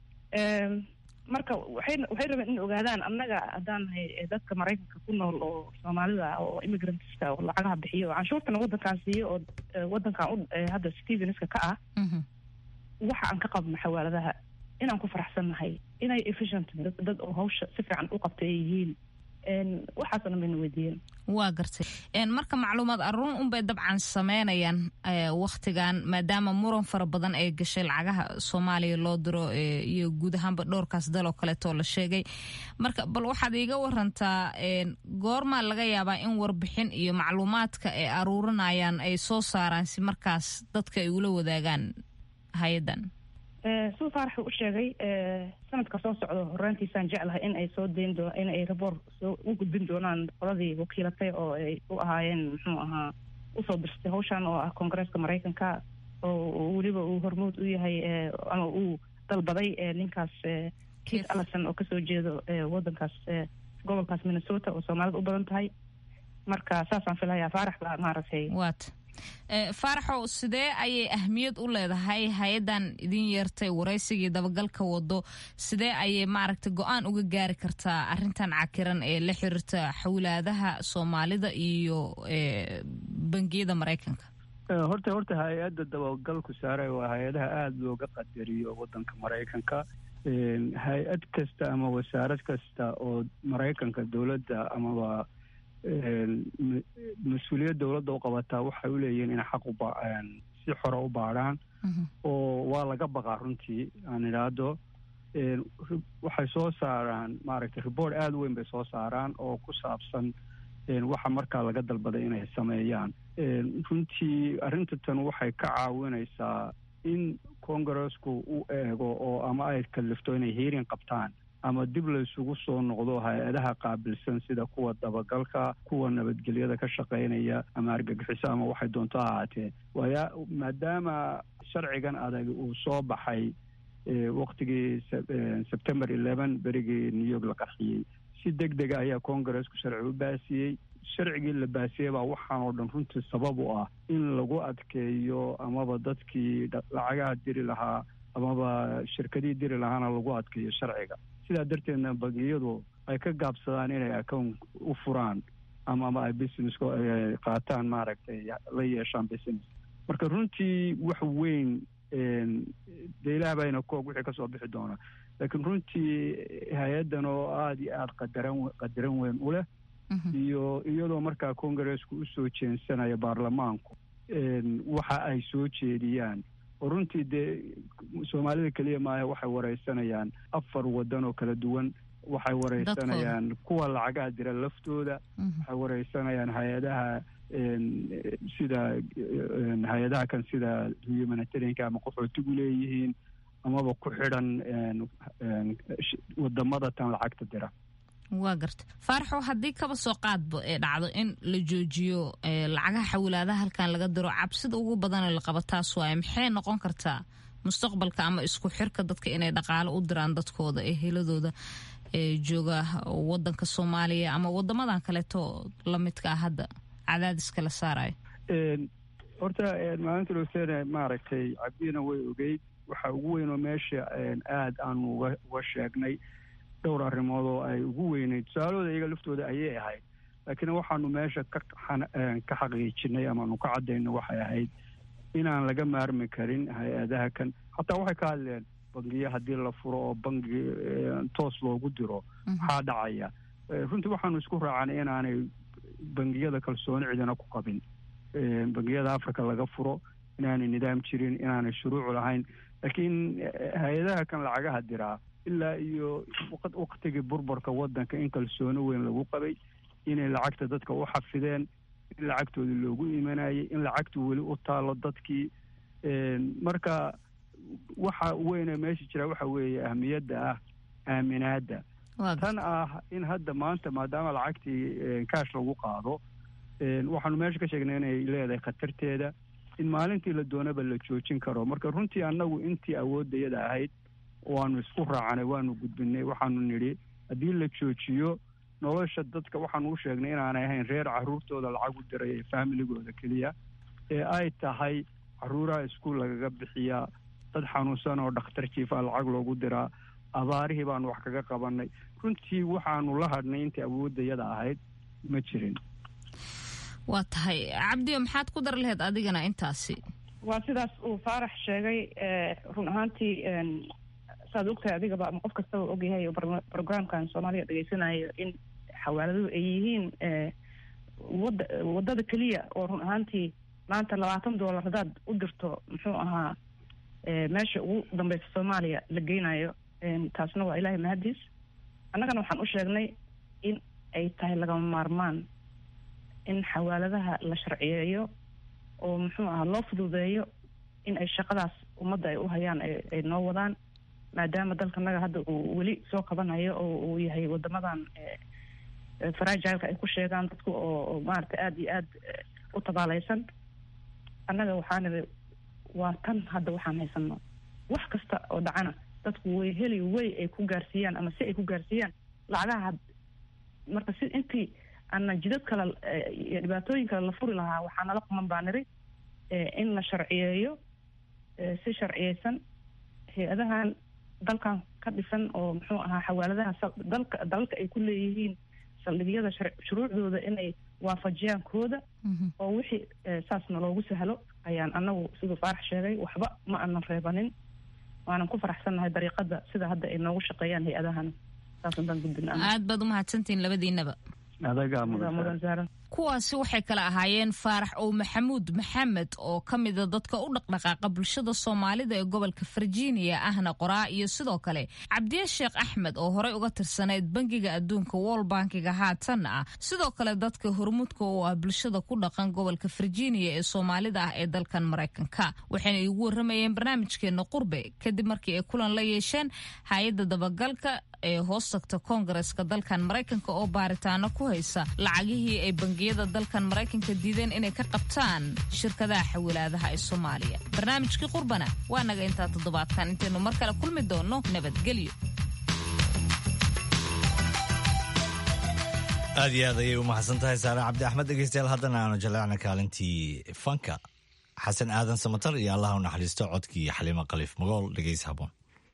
marka waxay waxay rabeen in ogaadaan annaga haddaan nahay dadka maraykanka ku nool oo soomaalida oo immigrantska oo lacagaha bixiyo oo canshuurtana waddankaan siiyo oo waddankan u hadda stevenska ka ah waxa aan ka qabno xawaaladaha inaan ku faraxsannahay inay efficient dad oo hawsha si fiican u qabtay ay yihiin waxaasoo dhan bayna weydiiyeen waa gartay marka macluumaad aruun unbay dabcan sameynayaan waktigan maadaama muran fara badan ay gashay lacagaha soomaaliya loo diro iyo guud ahaanba dhowrkaas daloo kaleetoo la sheegay marka bal waxaad iiga warantaa goormaa laga yaabaa in warbixin iyo macluumaadka ay aruurinayaan ay soo saaraan si markaas dadka ay ula wadaagaan hay-addan sida faarax uu u sheegay sanadka soo socdo horaantiisaan jeclahay in ay soo dayn doo in ay raboor soo u gudbin doonaan qoladii wakiilatay oo ay u ahaayeen muxuu ahaa usoo dirstay hawshan oo ah koongareeska maraykanka oo weliba uu hormuud u yahay ama uu dalbaday ninkaas kit allison oo kasoo jeedo wadankaas gobolkaas minnesota oo soomaalida u badan tahay marka saasaan filayaa faarax baa maaragtay waata faaraxow sidee ayay ahmiyad u leedahay hay-addan idin yeertay waraysigii dabagalka wado sidee ayay maaragtay go-aan uga gaari kartaa arrintan cakiran ee la xiriirta xawlaadaha soomaalida iyo bangiyada maraykanka horta horta hay-adda dabagalku saare waa hay-adaha aada looga qadariyo wadanka maraykanka hay-ad kasta ama wasaarad kasta oo maraykanka dowladda amaba mas-uuliyad dowladda u qabataa waxay u leeyihiin inay xaq uba si xora u baadhaan oo waa laga baqaa runtii aan idhaahdo waxay soo saaraan maaragtay report aada u weyn bay soo saaraan oo ku saabsan waxa markaa laga dalbaday inay sameeyaan runtii arrinta tan waxay ka caawinaysaa in congaresku u eego oo ama ay kalifto inay hearing qabtaan ama dib la isugu soo noqdo hay-adaha qaabilsan sida kuwa dabagalka kuwa nabadgelyada ka shaqaynaya ama argagixiso ama waxay doonto ha ahaatee waaya maadaama sharcigan adag uu soo baxay waktigii september eleven berigii new york la qarxiyey si deg dega ayaa congaresku sharci u baasiyey sharcigii la baasiyey baa waxaan oo dhan runtii sabab u ah in lagu adkeeyo amaba dadkii lacagaha diri lahaa amaba shirkadihii diri lahaana lagu adkeeyo sharciga sidaa darteedna bangiyadu ay ka gaabsadaan inay account u furaan ama ama ay business qaataan maaragtay la yeeshaan business marka runtii wax weyn dee ilaah bayna koog wixii kasoo bixi doona laakiin runtii hay-addan oo aada iyo aada qadaran qadaran weyn u leh iyo iyadoo markaa congaresku usoo jeensanaya baarlamaanku waxa ay soo jeediyaan oo runtii dee soomaalida keliya maaha waxay wareysanayaan afar wadan oo kala duwan waxay wareysanayaan kuwa lacagaha dira laftooda waxay wareysanayaan hay-adaha sida hay-adaha kan sida humanitarianka ama qaxootigu leeyihiin amaba ku xidhan wadamada tan lacagta dira waa garta faaraxow haddii kaba soo qaadba ee dhacdo in la joojiyo lacagaha xawlaadaha halkan laga diro cabsida ugu badanee la qaba taas waaye maxay noqon kartaa mustaqbalka ama isku xirka dadka inay dhaqaalo u diraan dadkooda ee heladooda ee jooga wadanka soomaaliya ama wadamadan kaleeto lamidka ah hadda cadaadiska la saarayo horta maalinta losene maaragtay cabdina way ogeyd waxa ugu weyn oo meesha aada aanu uga sheegnay dhowr arrimood oo ay ugu weyneyd tusaalahooda iyaga laftooda ayay ahayd laakiin waxaanu meesha ka ka xaqiijinay amaanu ka caddayno waxay ahayd inaan laga maarmi karin hay-adaha kan hataa waxay ka hadleen bangiya haddii la furo oo bangi toos loogu diro maxaa dhacaya runtii waxaanu isku raacanay inaanay bangiyada kalsooni cidina ku qabin bangiyada africa laga furo inaanay nidaam jirin inaanay shuruuc lahayn laakiin hay-adaha kan lacagaha diraa ilaa iyo waktigii burburka wadanka in kalsooni weyn lagu qabay inay lacagta dadka u xafideen in lacagtoodii loogu imanayay in lacagtu weli u taalo dadkii marka waxa weyne meesha jira waxa weeye ahmiyadda ah aaminaadda tan ah in hadda maanta maadaama lacagtii kaash lagu qaado waxaanu meesha ka sheegnay inay leedahay khatarteeda in maalintii la doonaba la joojin karo marka runtii annagu intii awooddayada ahayd waanu isku raacanay waanu gudbinay waxaanu nidhi haddii la joojiyo nolosha dadka waxaanu u sheegnay inaanay ahayn reer caruurtooda lacag u diray ee faamiligooda keliya ee ay tahay caruuraha iskuul lagaga bixiyaa dad xanuunsan oo dhakhtar jiifaa lacag loogu diraa abaarihii baanu wax kaga qabanay runtii waxaanu la hadhnay intii awooddayada ahayd ma jirin waa tahay cabdiyo maxaad ku dar laheyd adigana intaasi waa sidaas uu faarax sheegay run ahaantii saad ogtahay adigaba ama qof kastaba ogyahay programkan soomaaliya dhegeysanayo in xawaaladuhu ay yihiin wada wadada keliya oo run ahaantii maanta labaatan dollar haddaad u dirto muxuu ahaa meesha ugu dambeysa soomaaliya la geynayo taasna waa ilaahay mahadiis annagana waxaan u sheegnay in ay tahay lagama maarmaan in xawaaladaha la sharciyeeyo oo muxuu ahaa loo fududeeyo in ay shaqadaas ummadda ay u hayaan ay noo wadaan maadaama dalkanaga hadda uu weli soo qabanayo oo uu yahay wadamadan faragileka ay ku sheegaan dadku oo maarata aada iyo aad u tabaalaysan annaga waxaan iri waa tan hadda waxaan haysano wax kasta oo dhacana dadku way heli way ay ku gaarsiiyaan ama si ay ku gaarsiiyaan lacagaha marka si intii ana jidad kale iyo dhibaatooyin kale la furi lahaa waxaa nala quman baa niri in la sharciyeeyo si sharciyeysan hay-adahan dalkan ka dhisan oo muxuu ahaa xawaaladaha dalka dalalka ay ku leeyihiin saldhigyada shuruucdooda inay waafajiyaan kooda oo wixii saasna loogu sahlo ayaan anagu siduu faarax sheegay waxba ma aanan reebanin waanan ku faraxsannahay dariiqada sida hadda ay noogu shaqeeyaan hay-adahan saasaan gudbin aad baad umahadsantihiin labadiinaba kuwaasi waxay kala ahaayeen faarax ow maxamuud maxamed oo ka mida dadka u dhaqdhaqaaqa bulshada soomaalida ee gobolka virginia ahna qoraa iyo sidoo kale cabdiye sheekh axmed oo horey uga tirsanayd bangiga adduunka wol bankiga haatanna ah sidoo kale dadka hormuudka oo ah bulshada ku dhaqan gobolka virginia ee soomaalida ah ee dalkan maraykanka waxayna iigu waramayeen barnaamijkeena qurbe kadib markii ay kulan la yeesheen hay-adda dabagalka ee hoos tagta koongareska dalkan maraykanka oo baaritaano ku haysa lacagihii ay bangiyada dalkan maraykanka diideen inay ka qabtaan shirkadaha xawilaadaha ee soomaaliya barnaamijkii qurbana waa naga intaa toddobaadkan intaynu mar kale kulmi doonno nabadgelyo aad iyo aad ayay u mahadsan tahay saare cabdi axmed dhegeystayaal haddana aanu jaleecna kaalintii fanka xasan aadan samatar iyo allaha u naxariisto codkii xaliimo khaliif magool dhegeys haboon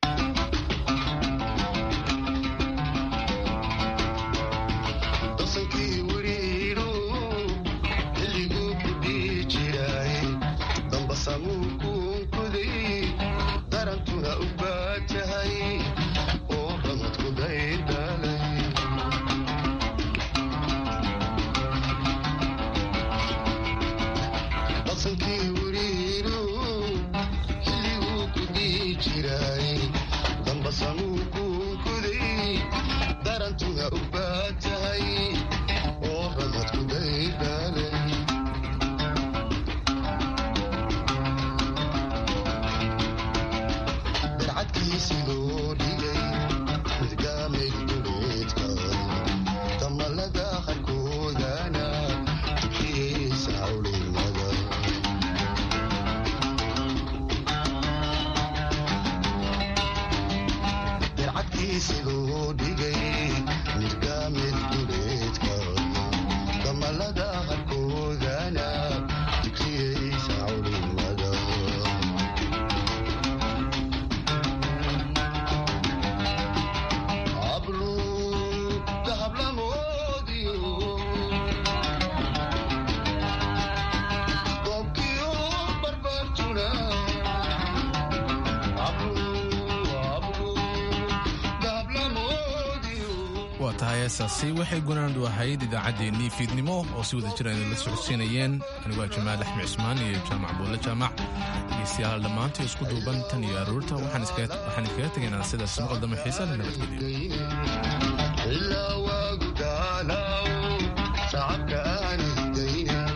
waa tahay heesaasi waxay gunaandu ahayd idaacaddeenii fiidnimo oo si wada jira idinla socodsiinayeen anigoo jamaal axmed cismaan iyo jaamac buulle jaamac dhegeystayaal dhammaantii isku duuban tan iyo aroorta waxaan iskaga tegaynaa sidaas maqaldamo xiisa la nabadgelyo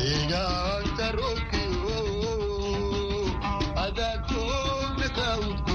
Ada